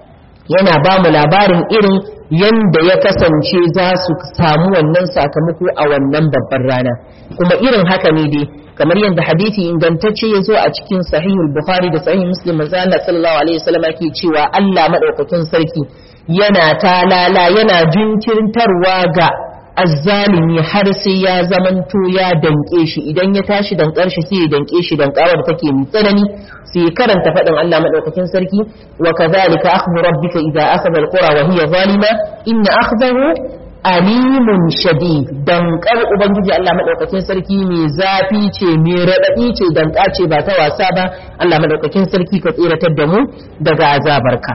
yana ba mu labarin irin yanda ya kasance za su samu wannan sakamako a wannan babbar rana kuma irin haka ne dai kamar yadda hadisi ingantacce ya zo a cikin sahihul bukhari da sahih muslim manzo Allah sallallahu alaihi wasallam yake cewa Allah madaukakin sarki yana talala yana jinkirtarwa ga azzalimi har sai ya zamanto ya danke shi idan ya tashi dankar shi sai ya danke shi dankawar take mai tsanani sai karanta faɗin Allah madaukakin sarki wa kadhalika akhdhu rabbika idza akhadha alqura wa hiya zalima inna akhdahu alimun shadid dankar ubangiji Allah madaukakin sarki mai zafi ce mai radadi ce danka ce ba ta wasa ba Allah madaukakin sarki ka tsiratar da mu daga azabarka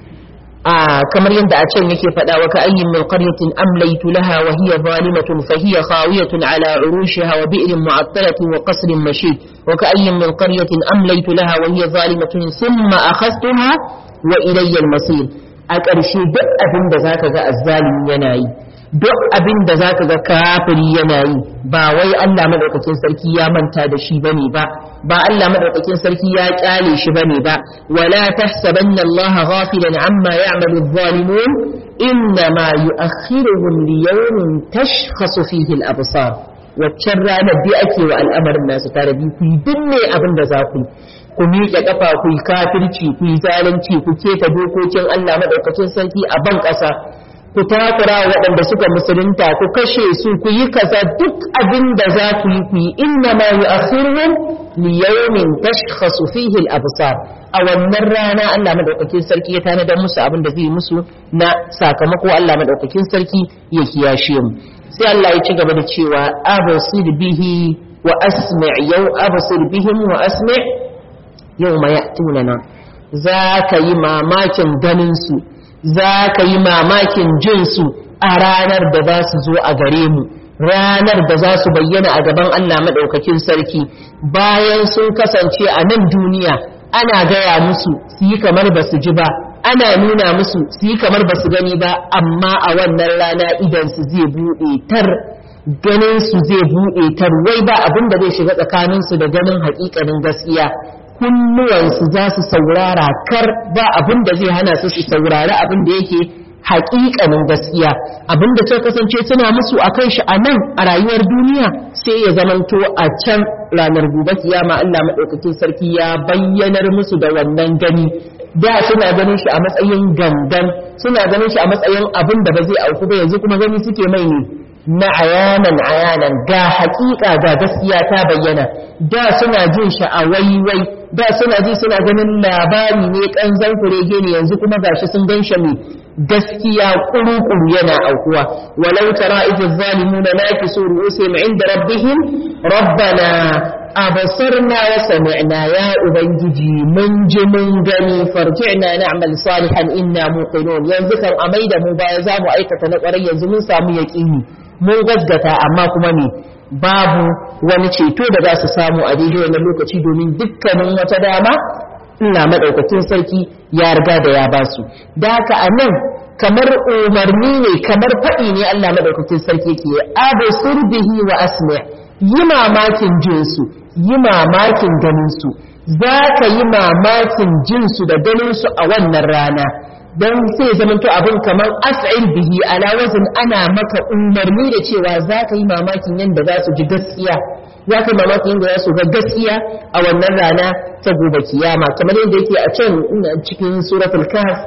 kamar yadda a can yake faɗa wa ka ayyin min qaryatin amlaytu laha wa hiya zalimatun fa hiya khawiyatun ala urushiha wa bi'rin mu'attalatin wa qasrin mashid wa ka ayyin min qaryatin amlaytu laha wa hiya zalimatun thumma akhadhtuha wa ilayya al-masir a ƙarshe duk abin da zaka ga azzalimi yana yi duk abin da zaka ga kafiri yana yi ba wai Allah madaukakin sarki ya manta da shi bane ba ba Allah madaukakin sarki ya kyale shi bane ba wala tahsabanna Allah ghafilan amma ya'malu adh-dhalimun inna ma yu'akhiruhum li yawmin tashkhasu fihi al-absar waccan ranar bi ake wa al'amarin nasu tare bi ku yi dinne abin da za ku ku miƙe ƙafa ku yi kafirci ku yi zalunci ku keta dokokin Allah madaukakin sarki a ban ƙasa ku takura waɗanda suka musulunta ku kashe su ku yi kaza duk abin da za ku yi ku yi inna ma yu'akhiruhum li yawmin tashkhasu fihi al-absar a wannan rana Allah madaukakin sarki ya tanadar musu abin da zai musu na sakamako Allah madaukakin sarki ya kiyashe mu sai Allah ya ci gaba da cewa absir bihi wa asmi' yau absir bihim wa asmi' yawma ya'tunana za ka yi mamakin ganin su za ka yi mamakin jinsu a ranar da za su zo a gare mu ranar da za su bayyana a gaban Allah maɗaukakin sarki bayan sun kasance a nan duniya ana gaya musu su yi kamar ba su ji ba ana nuna musu su yi kamar ba su gani ba amma a wannan rana idan su zai buɗe tar ganin su zai buɗe tar wai ba abin da zai shiga tsakaninsu da ganin haƙiƙanin gaskiya kunnuwansu za su saurara kar ba abin da zai hana su su saurari abin da yake haƙiƙanin gaskiya abin da suka kasance suna musu a kan shi a nan a rayuwar duniya sai ya zamanto a can ranar gobe kiyama Allah maɗaukakin sarki ya bayyanar musu da wannan gani da suna ganin shi a matsayin gangan suna ganin shi a matsayin abin da ba zai auku ba yanzu kuma gani suke mai ne na ayanan ayanan ga hakika ga gaskiya ta bayyana da suna jin shi a waiwai da suna ji suna ganin labari ne kanzan kurege ne yanzu kuma gashi sun gan shi gaskiya kuru-kuru yana aukuwa walau tara idh zalimuna nakisu ru'usihim 'inda rabbihim rabbana abasarna wa sami'na ya ubangiji mun ji mun gani farji'na na'mal salihan inna muqinun yanzu kan amai da mu baya za mu aikata na kwarai yanzu mun samu yaqini mun gasgata amma kuma ne babu wani ceto da za su samu a daidai wannan lokaci domin dukkanin wata dama ina madaukakin sarki ya riga da ya basu da haka a nan kamar umarni ne kamar faɗi ne Allah madaukakin sarki ke abu surbihi wa asmi' yi mamakin jinsu yi mamakin ganinsu za ka yi mamakin jinsu da ganinsu a wannan rana don sai zamanto abin kamar as'il bihi ala wazin ana maka umarni da cewa za ka yi mamakin yadda za su ji gaskiya za ka yi mamakin yadda za su ga gaskiya a wannan rana ta gobe kiyama kamar yadda yake a can cikin suratul kahf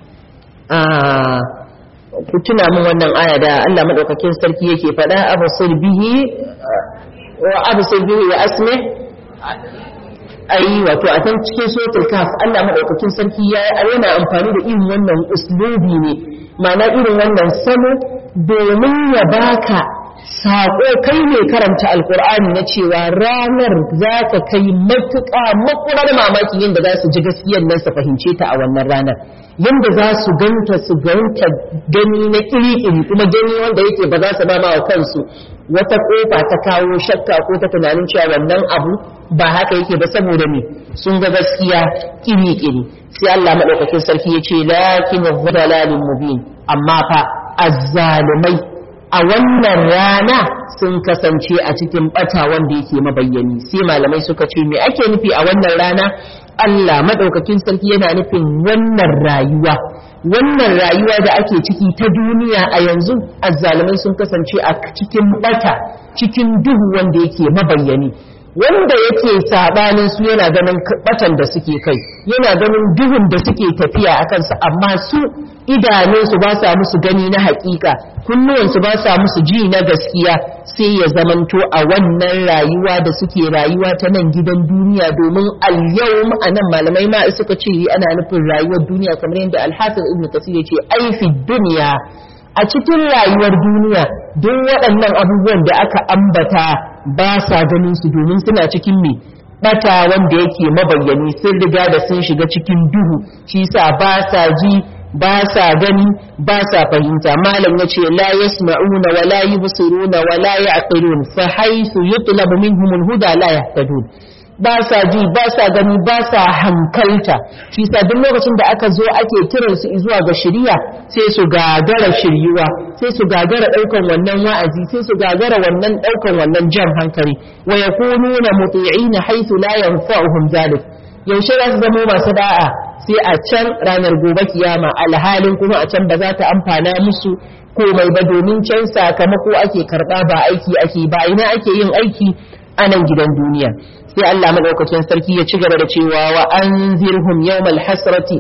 ku tuna min wannan aya da Allah madaukakin sarki yake faɗa absir bihi wa absir bihi wa asmi ai wato a can cikin suratul kaf Allah madaukakin sarki ya yana amfani da irin wannan uslubi ne ma'ana irin wannan salo domin ya baka saƙo kai ne karanta alkur'ani na cewa ranar za ta kai matuƙa makurar mamaki yadda za su ji gaskiyar nan su fahimce ta a wannan ranar yadda za su ganta su ganta gani na iri-iri kuma gani wanda yake ba za su ba wa kansu wata kofa ta kawo shakka ko ta tunanin cewa wannan abu ba haka yake ba saboda me sun ga gaskiya iri-iri sai Allah madaukakin sarki ya ce lakin dhalalin mubin amma fa azzalumai a wannan rana sun kasance a cikin bata wanda yake mabayyani sai malamai suka ce me ake nufi a wannan rana Allah madaukakin sarki yana nufin wannan rayuwa wannan rayuwa da ake ciki ta duniya a yanzu azzalumai sun kasance a cikin bata cikin duhu wanda yake mabayyani wanda yake sabanin su yana ganin batan da suke kai yana ganin duhun da suke tafiya a kansa amma su idanunsu ba sa musu gani na hakika kunnuwansu ba sa musu ji na gaskiya sai ya zamanto a wannan rayuwa da suke rayuwa ta nan gidan duniya domin al-yawm anan malamai ma suka ce ana nufin rayuwar duniya kamar yadda al-hafiz ibn kasir ya ce ai fi dunya a cikin rayuwar duniya duk waɗannan abubuwan da aka ambata ba sa ganin su domin suna cikin me bata wanda yake mabayyani sun riga da sun shiga cikin duhu shi sa ba sa ji ba sa gani ba sa fahimta malam ya ce la yasma'una wa la yubsiruna wa la ya'qilun fa haythu yutlabu minhum al-huda la yahtadun ba sa ji ba sa gani ba sa hankalta shi sa duk lokacin da aka zo ake kiran su zuwa ga shari'a sai su gagara shiryuwa sai su gagara daukan wannan wa'azi sai su gagara wannan daukan wannan jan hankali wa yakununa muti'ina haythu la yanfa'uhum zalik yaushe za su zama masu da'a sai a can ranar gobe kiyama alhalin kuma a can ba za ta amfana musu komai ba domin can sakamako ake karba ba aiki ake ba ina ake yin aiki a nan gidan duniya sai Allah madaukakin sarki ya ci gaba da cewa wa anzirhum yawmal hasrati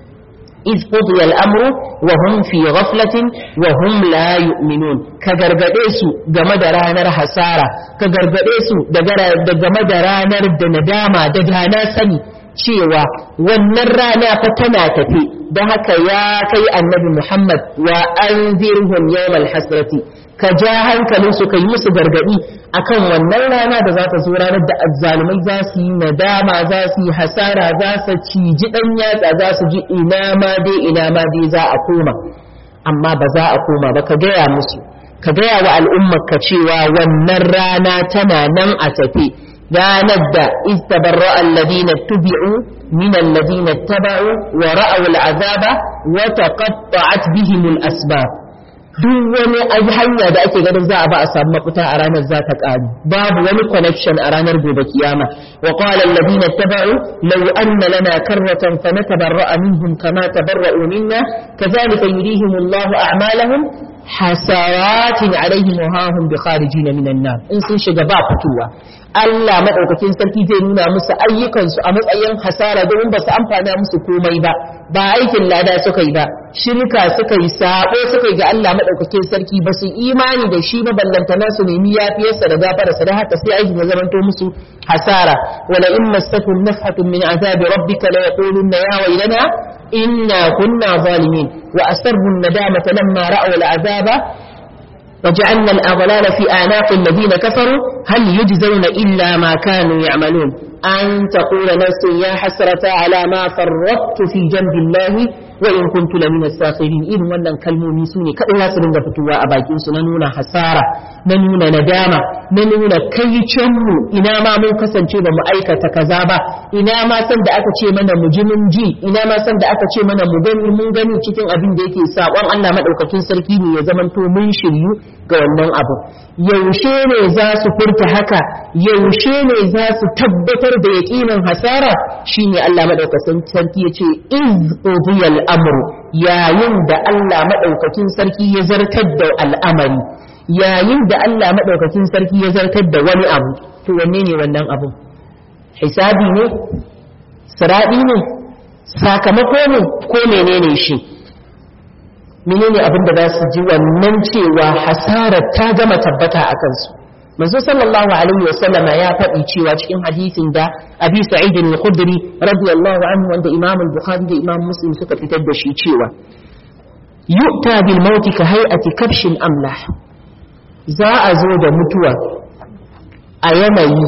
iz qudiya al-amru wa hum fi ghaflatin wa hum la yu'minun ka gargade su game da ranar hasara ka gargade su da game da ranar da nadama da dana sani cewa wannan rana fa tana tafi don haka ya kai annabi Muhammad wa anzirhum yawmal hasrati ka ja hankalin su ka yi musu gargadi akan wannan rana da za ta zo ranar da azzalumai za su yi nadama za su yi hasara za su ciji dan yatsa za su ji ina ma dai ina ma dai za a koma amma ba za a koma ba ka gaya musu ka gaya wa al'ummar ka cewa wannan rana tana nan a tafi ranar da istabarra alladina tubi'u min alladina taba'u wa ra'aw al'azaba wa taqatta'at bihim al-asbab duk wani hanya da ake ganin za a ba a samu mafita a ranar za ta ƙaru babu wani connection a ranar gobe kiyama wa qala alladhina tabau law anna lana karratan fanatabarra'a minhum kama tabarra'u minna kadhalika yurihim Allahu a'malahum hasaratin alaihim wa hahum bi kharijin minan nar in sun shiga ba fitowa Allah madaukakin sarki zai nuna musu ayyukansu a matsayin hasara domin ba su amfana musu komai ba ba aikin lada suka yi ba shirka suka yi sabo suka yi ga Allah madaukakin sarki ba su imani da shi ba ballantana su nemi yafiyarsa da gafararsa da haka sai aikin ya zamanto musu hasara wala in masakum nafhatun min azabi rabbika la yaquluna ya waylana inna kunna zalimin wa asarru an-nadamata lamma ra'aw al-azaba وجعلنا الأغلال في أعناق الذين كفروا هل يجزون إلا ما كانوا يعملون أن تقول نفس يا حسرة على ما فرطت في جنب الله wa in kuntu lamina sakhirin irin wannan kalmomi su ne kadai za su dinga fitowa a bakin su na nuna hasara na nuna nadama na nuna kai mu ina ma mun kasance ba mu aikata kaza ba ina ma san da aka ce mana mu ji mun ji ina ma san da aka ce mana mu gani mun gani cikin abin da yake sakon Allah madaukakin sarki ne ya zamanto mun shiryu ga wannan abu yaushe ne za su furta haka yaushe ne za su tabbatar da yaƙinin hasara shine Allah madaukakin sarki ya ce iz qudiyal amru yayin da Allah madaukakin sarki ya zartar da al'amari yayin da Allah madaukakin sarki ya zartar da wani abu to wanne ne wannan abu hisabi ne siradi ne sakamako ne ko menene shi menene abin da za su ji wannan cewa hasarar ta gama tabbata a kansu manzo sallallahu alaihi wa sallama ya faɗi cewa cikin hadisin da abi sa'id al-khudri radiyallahu anhu wanda imam al-bukhari da imam muslim suka fitar da shi cewa yu'ta bil mauti ka hay'ati kabshin amlah za a zo da mutuwa a yanayi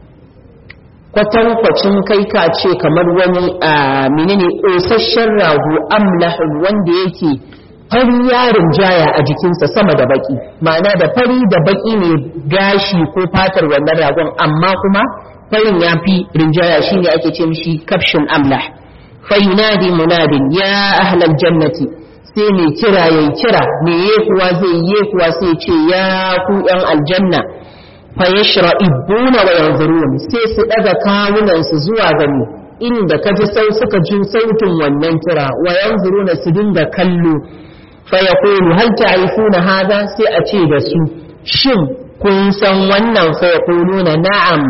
kwatankwacin kai ka ce kamar wani a menene ƙosasshen rago amlahun wanda yake fari yarin jaya a jikinsa sama da baki ma'ana da fari da baki ne gashi ko fatar wannan ragon amma kuma farin ya fi rinjaya shine ake ce mishi kafshin amlah fa yunadi munadin ya ahlal jannati sai mai kira yayi kira me kuwa zai yi kuwa sai ce ya ku yan aljanna fa yashra'ibuna wa yanzurun sai su daga kawunan su zuwa gani inda kaji sau suka ji sautin wannan kira wa yanzuruna su dinga kallo فيقول هل تعرفون هذا سيأتي دسو شن kun san wannan fa yaquluna na'am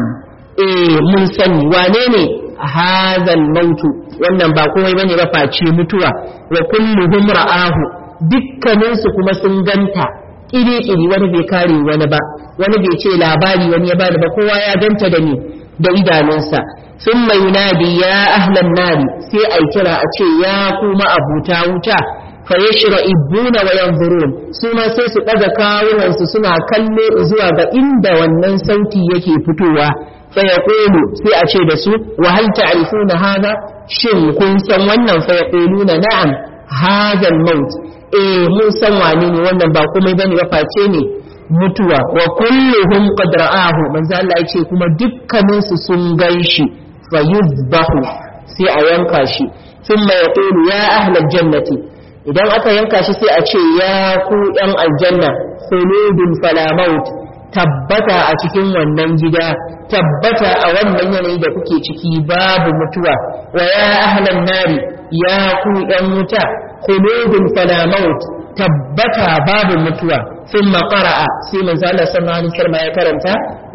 eh mun sani wane ne hadhal mautu wannan ba komai bane ba face mutuwa wa kulluhum ra'ahu dukkanin su kuma sun ganta iri iri wani bai kare wani ba wani bai ce labari wani ya bada ba kowa ya ganta da ni da idanunsa thumma yunadi ya ahlan nari sai ai kira a ce ya kuma abuta wuta fayashra'ibuna wa yanzurun su ma sai su daga kawunan su suna kallo zuwa ga inda wannan sauti yake fitowa fa yaqulu sai a ce da su wa hal ta'rifuna hada shin kun san wannan fa yaquluna na'am hada al-maut eh mun san wane ne wannan ba komai bane ba face ne mutuwa wa kulluhum qad ra'ahu manzo Allah ya ce kuma dukkanin su sun ganshi fa yuzbahu sai a yanka shi thumma yaqulu ya ahlal jannati idan aka yanka shi sai a ce ya ku ɗan aljanna khuludun fala maut tabbata a cikin wannan gida tabbata a wannan yanayi da kuke ciki babu mutuwa wa ya ahlan nari ya ku ɗan wuta khuludun fala maut tabbata babu mutuwa ثم قرأ سيما زال صلى الله عليه وسلم يكرمتا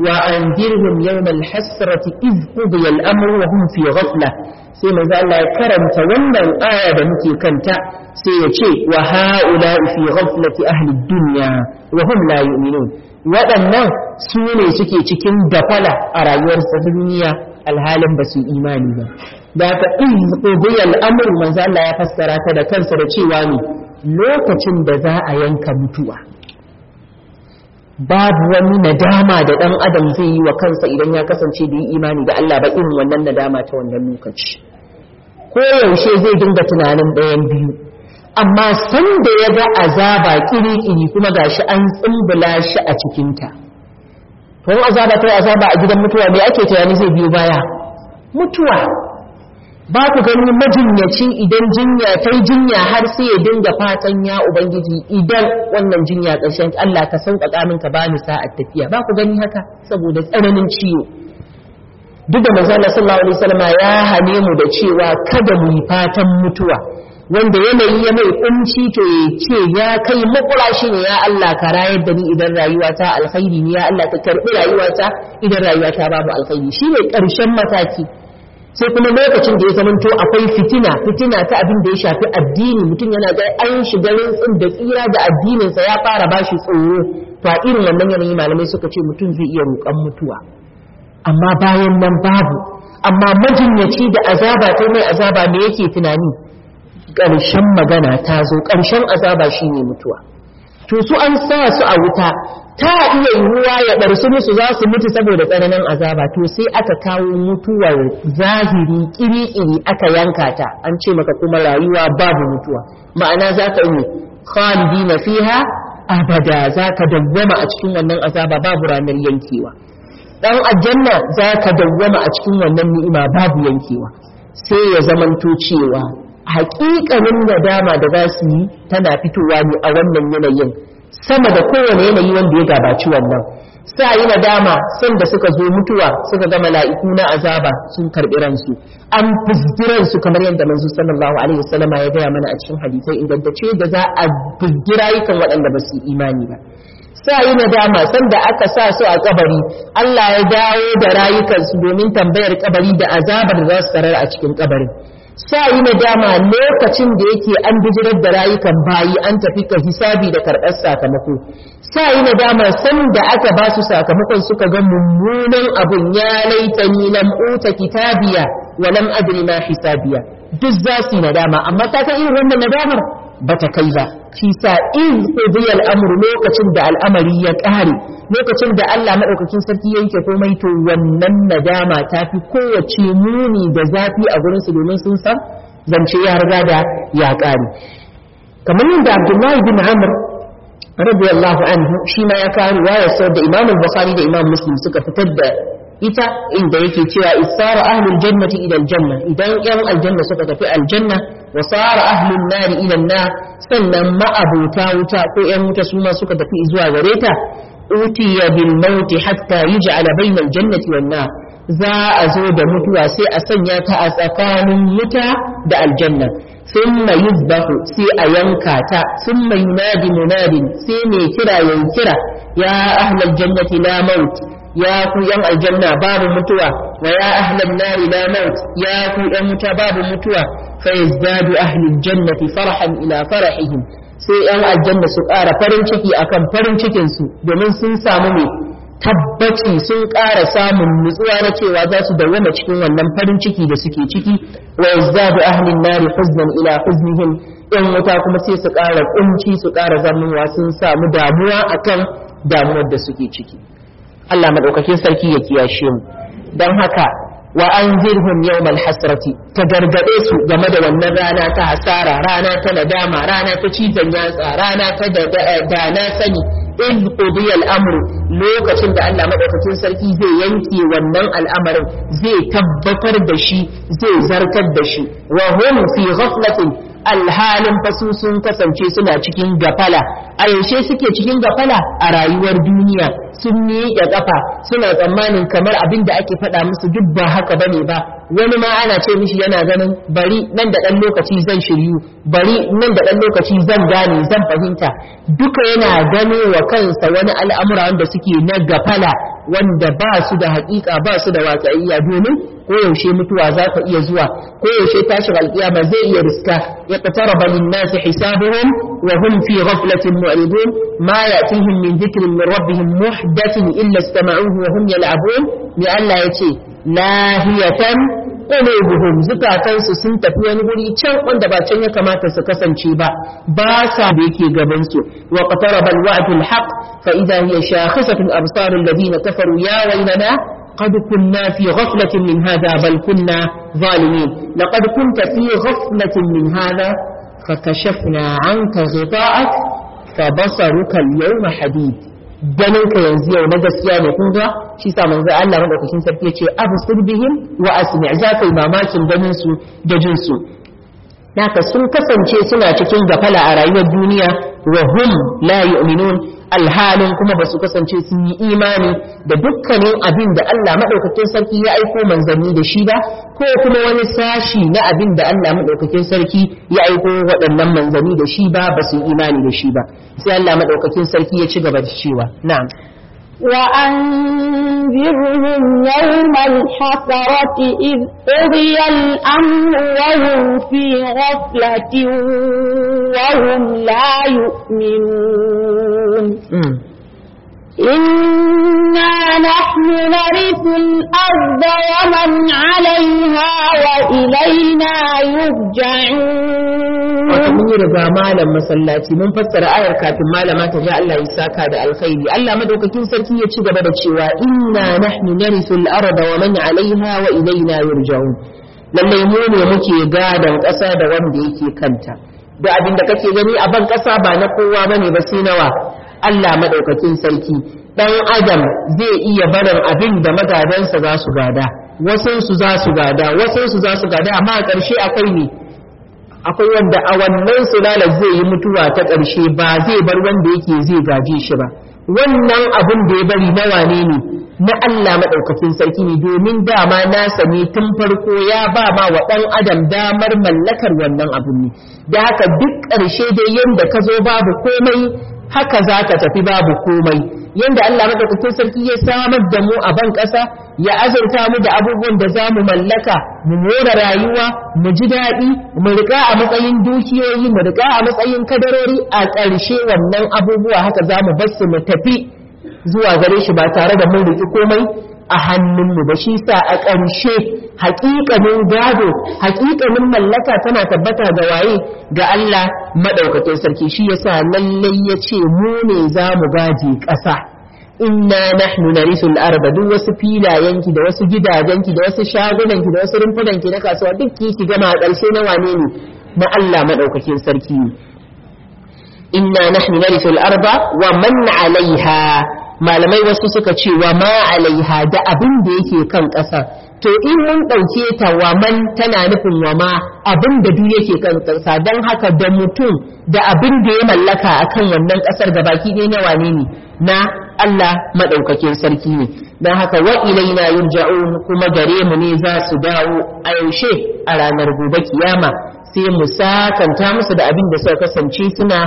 وأنذرهم يوم الحسرة إذ قضي الأمر وهم في غفلة sai manzo Allah ya karanta wannan aya da muke kanta sai ya ce wa haula fi ghaflati ahli dunya wa hum la yu'minun waɗannan su ne suke cikin dafala a rayuwar duniya alhalin ba su imani ba da ka in qudiya al-amr manzo Allah ya fassara ta da kansa da cewa ne lokacin da za a yanka mutuwa babu wani nadama da ɗan adam zai yi wa kansa idan ya kasance da yi imani da Allah ba irin wannan nadama ta wannan lokaci ko yaushe zai dinga tunanin ɗayan biyu amma san da ya ga azaba kiri-kiri kuma gashi an tsumbula shi a cikinta to azaba ta azaba a gidan mutuwa me ake tunani zai biyo baya mutuwa ba ku gani majinyaci idan jinya ta yi jinya har sai ya dinga fatan ya ubangiji idan wannan jinya ƙarshen Allah ka sauƙaƙa min ka bani sa'ar tafiya ba ku gani haka saboda tsananin ciwo duk da manzo Allah sallallahu alaihi wasallam ya hane mu da cewa kada mu yi fatan mutuwa wanda yanayi ya mai kunci to ya ce ya kai makura shi ne ya Allah ka rayar da ni idan rayuwata alkhairi ne ya Allah ka karbi rayuwata idan rayuwata babu alkhairi shi ne ƙarshen mataki sai kuma lokacin da ya zamanto akwai fitina fitina ta abin da ya shafi addini mutum yana ga an shiga rintsin da tsira da addininsa ya fara bashi tsoro to a irin wannan yanayi malamai suka ce mutum zai iya roƙon mutuwa amma bayan nan babu amma majinyaci da azaba ta mai azaba me yake tunani ƙarshen magana ta zo ƙarshen azaba shine mutuwa to su an sa su a wuta ta iya yiwuwa ya ɗarsu musu za su mutu saboda tsananin azaba to sai aka kawo mutuwar zahiri ƙiri-ƙiri aka yanka ta an ce maka kuma rayuwa babu mutuwa ma'ana za ka yi khalidina fiha abada za ka dawwama a cikin wannan azaba babu ranar yankewa dan aljanna za ka dawwama a cikin wannan ni'ima babu yankewa sai ya zamanto cewa haƙiƙanin nadama da za su yi tana fitowa ne a wannan yanayin sama da kowane yanayi wanda ya gabaci wannan sa yi nadama san da suka zo mutuwa suka ga mala'iku na azaba sun karɓi ransu an fizgiran su kamar yadda manzo sallallahu alaihi wasallam ya gaya mana a cikin hadisai ingantacce da za a fizgira yakan waɗanda ba su imani ba sa yi nadama sanda aka sa su a kabari Allah ya dawo da rayukansu domin tambayar kabari da azabar da za su tarar a cikin kabarin sa yi nadama lokacin da yake an bijirar da rayukan bayi an tafi ka hisabi da karɓar sakamako sa yi nadama sanda aka ba su sakamakon suka ga mummunan abun ya laitani lam uta kitabiya wa lam adri ma hisabiya duk za su yi nadama amma ta kan irin wannan nadamar bata kai ba shi sa in qudiya al-amr lokacin da al'amari ya kare lokacin da Allah madaukakin sarki yanke komai to wannan nadama ta fi kowace muni da zafi a gurin su domin sun san zance ya riga da ya kare kamar yadda Abdullahi bin Amr radiyallahu anhu shi ma ya kawo riwayar sau da Imam Bukhari da Imam Muslim suka fitar da ita inda yake cewa isara ahlul jannati ila aljanna idan yan aljanna suka tafi aljanna wa sara ahlun nari ila nar sannan ma'abuta wuta ko yan wuta su ma suka tafi zuwa gare ta utiya bil maut hatta yuj'ala bayna aljannati wan nar za a zo da mutuwa sai a sanya ta a tsakanin wuta da aljanna ثم يذبح سي أينكاتا ثم ينادي مناد سي كرا ينكرا يا أهل الجنة لا موت يا كو ين الجنة باب متوى ويا أهل النار لا موت يا كو ين باب متوى فيزداد أهل الجنة فرحا إلى فرحهم sai ‘yan aljanna su ƙara farin ciki akan farin cikinsu domin sun samu ne tabbaci sun ƙara samun nutsuwa na cewa za su dawwama cikin wannan farin ciki da suke ciki wa yazdadu ahlin nari huznan ila huznihim ‘yan wuta kuma sai su ƙara kunci su ƙara zamuwa sun samu damuwa akan damuwar da suke ciki Allah madaukakin sarki ya kiyashe mu don haka wa anzirhum yawmal hasrati ta gargade su game da wannan rana ta hasara rana ta nadama rana ta cizon yatsa rana ta da na sani in qudiya al-amru lokacin da Allah madaukakin sarki zai yanke wannan al'amarin zai tabbatar da shi zai zartar da shi wa hum fi ghaflatin alhalin fasu sun kasance suna cikin gafala a yaushe suke cikin gafala a rayuwar duniya sun miƙe ƙafa suna tsammanin kamar abin da ake faɗa musu duk ba haka bane ba wani ma ana ce mishi yana ganin bari nan da ɗan lokaci zan shiryu bari nan da ɗan lokaci zan gane zan fahimta duka yana gano wa kansa wani al'amura wanda suke na gafala wanda ba su da haƙiƙa ba su da watsa'iyya domin koyaushe mutuwa za ta iya zuwa koyaushe tashin alƙiyama zai iya riska ya qataraba lin-nasi hisabuhum wa hum fi ghaflatin mu'ridun ma ya'tihim min dhikrin min rabbihim muhdathin illa istama'uhu wa hum yal'abun ni Allah yace lahiyatan qulubuhum zukatansu sun tafi wani guri can wanda ba can ya kamata su kasance ba ba sa da yake gaban su wa qataraba al-wa'du al-haq fa idha hiya shakhisatun absar alladhina kafaru ya waylana قد كنا في غفلة من هذا بل كنا ظالمين لقد كنت في غفلة من هذا فكشفنا عنك غطاءك فبصرك اليوم حديد ganin ka yanzu yau na gaskiya ne kun ga shi sa manzo Allah madaukakin sarki yace absir bihim wa asmi za kai mamakin ganin su da jin su naka sun kasance suna cikin gafala a rayuwar duniya wa hum la yu'minun alhalin kuma ba su kasance sun yi imani da dukkanin abin da Allah maɗaukakin sarki ya aiko manzanni da shi ba ko kuma wani sashi na abin da Allah maɗaukakin sarki ya aiko waɗannan manzanni da shi ba ba su yi imani da shi ba sai Allah maɗaukakin sarki ya ci gaba da cewa na'am وأنذرهم يوم الحسرة إذ قضي الأمر وهم في غفلة وهم لا يؤمنون إن إنا نحن نرث الأرض ومن عليها وإلينا يرجعون wato mun yi riga malam masallaci mun fassara ayar kafin malama ta ja Allah ya saka da alkhairi Allah madaukakin sarki ya ci gaba da cewa inna nahnu narisul arda wa man alaiha wa ilaina yurja'un lallai mu ne muke gadan ƙasa da wanda yake kanta da abin da kake gani a ban ƙasa ba na kowa bane ba sai nawa Allah madaukakin sarki dan adam zai iya barin abin da magadansa za su gada wasansu za su gada wasansu za su gada amma a ƙarshe akwai ne akwai wanda a wannan sulalar zai yi mutuwa ta ƙarshe ba zai bar wanda yake zai gaje shi ba wannan abin da ya bari na wane ne na Allah maɗaukakin sarki ne domin dama nasa ne tun farko ya ba ma wa ɗan adam damar mallakar wannan abin ne da haka duk ƙarshe dai yadda ka zo babu komai haka za ka tafi babu komai yadda Allah maɗaukakin sarki ya samar da mu a ban ƙasa ya azurta mu da abubuwan da za mu mallaka mu more rayuwa mu ji daɗi mu riƙa a matsayin dukiyoyi mu riƙa a matsayin kadarori a ƙarshe wannan abubuwa haka za mu bar su mu tafi zuwa gare shi ba tare da mun riƙi komai a hannunmu ba shi sa a ƙarshe haƙiƙanin gado haƙiƙanin mallaka tana tabbata ga waye ga Allah maɗaukakin sarki shi yasa lallai ya ce mu ne za mu gaje ƙasa inna nahnu narisul arda duk wasu filayenki da wasu gidajenki da wasu shagunanki da wasu rumfunanki na kasuwa duk ki ki gama a ƙarshe na wane ne na Allah maɗaukakin sarki ne inna nahnu narisul arda wa man alaiha malamai wasu suka ce wa ma alaiha da abin da yake kan ƙasa to in mun ɗauke ta wa man tana nufin wa ma abin da duk yake kan ƙasa don haka da mutum da abin da ya mallaka akan wannan ƙasar da baki ɗaya na wane ne na Allah maɗaukakin sarki ne don haka wa ilaina yurja'un kuma gare mu ne za su dawo a yaushe a ranar gobe kiyama sai mu sakanta musu da abin da suka kasance suna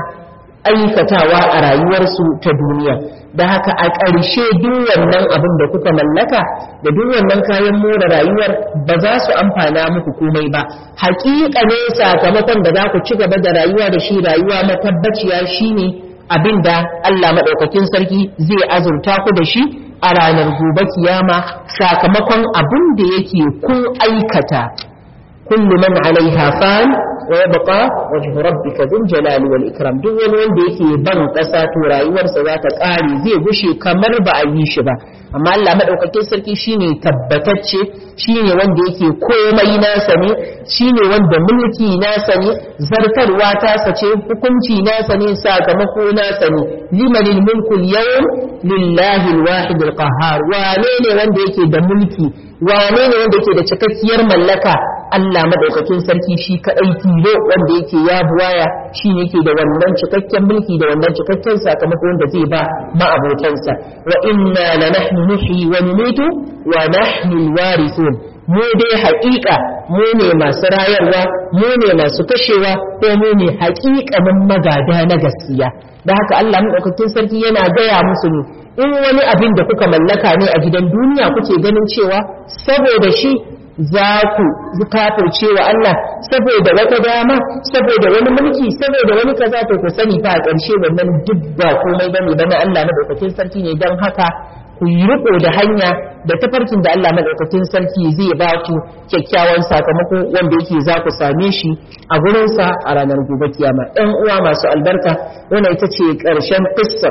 aikatawa a rayuwarsu ta duniya da haka a ƙarshe duk wannan abin da kuka mallaka da duk wannan kayan more rayuwar ba za su amfana muku komai ba haƙiƙa ne sakamakon da za ku ci gaba da rayuwa da shi rayuwa matabbaciya shine abin da Allah maɗaukakin sarki zai azurta ku da shi a ranar gobe kiyama sakamakon abin da yake kun aikata kullu man alaiha fan wa yabqa wajhu rabbika dhul jalali wal ikram duk wani wanda yake ban kasa to rayuwarsa za ta kare zai gushe kamar ba a yi shi ba amma Allah madaukakin sarki shine tabbatacce shine wanda yake komai nasa ne shine wanda mulki nasa ne zartarwa ta sace hukunci nasa ne sakamako nasa ne limanil mulku yawm lillahi alwahid alqahhar wane ne wanda yake da mulki wane ne wanda yake da cikakkiyar mallaka Allah madaukakin sarki shi kadai tilo wanda yake ya buwaya shi ne yake da wannan cikakken mulki da wannan cikakken sakamako wanda zai ba ma'abotansa wa inna la nahnu nuhyi wa numitu wa nahnu alwarithun mu dai haƙiƙa mu ne masu rayarwa mu ne masu kashewa ko mu ne haƙiƙanin magada na gaskiya da haka Allah madaukakin sarki yana gaya musu ne in wani abin da kuka mallaka ne a gidan duniya kuke ganin cewa saboda shi za ku kafirce wa Allah saboda wata dama saboda wani mulki saboda wani kaza to ku sani fa a ƙarshe wannan duk ba komai bane bane Allah madaukakin sarki ne dan haka ku yi riko da hanya da tafarkin da Allah madaukakin sarki zai ba ku kyakkyawan sakamako wanda yake za ku same shi a gurinsa a ranar gobe kiyama ɗan uwa masu albarka wannan ita ce ƙarshen kissar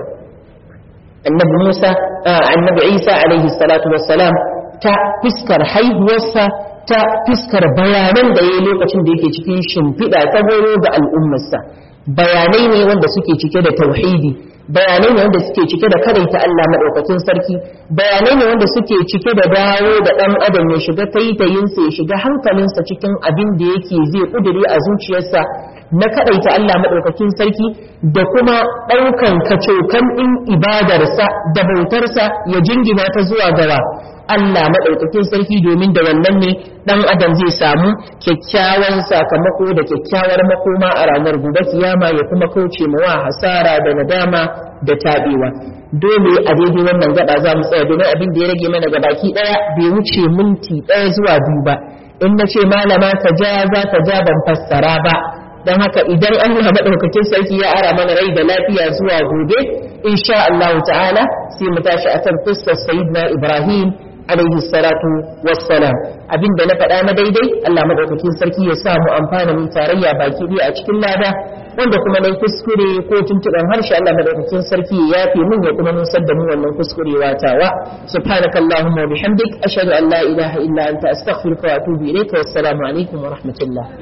annabi Musa annabi Isa alaihi salatu wassalam ta fiskar haihuwarsa ta fiskar bayanan da ya yi lokacin da yake cikin shimfiɗa ta horo ga al'ummarsa bayanai ne wanda suke cike da tauhidi bayanai ne wanda suke cike da karaita Allah maɗaukakin sarki bayanai ne wanda suke cike da dawo da ɗan adam ya shiga taitayinsa ya shiga hankalinsa cikin abin da yake zai ƙuduri a zuciyarsa na kadaita Allah maɗaukakin sarki da kuma ɗaukan kacokan ɗin ibadarsa da bautarsa ya jingina ta zuwa gawa Allah maɗaukakin sarki domin da wannan ne ɗan adam zai samu kyakkyawan sakamako da kyakkyawar makoma a ranar gobe kiyama ya kuma kauce wa hasara da nadama da taɓewa dole a daidai wannan gaba za mu tsaya domin abin da ya rage mana gabaki ɗaya bai wuce minti ɗaya zuwa biyu ba in na ce malama ta ja za ta ja ban fassara ba don haka idan Allah madaukakin sarki ya ara mana rai da lafiya zuwa gobe insha Allah ta'ala sai mu tashi akan fuskar sayyidina Ibrahim alaihi salatu wassalam abinda na faɗa na daidai Allah madaukakin sarki ya sa mu amfana mu tarayya baki ɗaya a cikin lada wanda kuma nayi kuskure ko tuntuɓen harshe Allah madaukakin sarki ya yafe min ya kuma nusar da mu wannan kuskurewa tawa subhanakallahumma wa bihamdik ashhadu an la ilaha illa anta astaghfiruka wa atubu ilayka wassalamu alaikum wa rahmatullah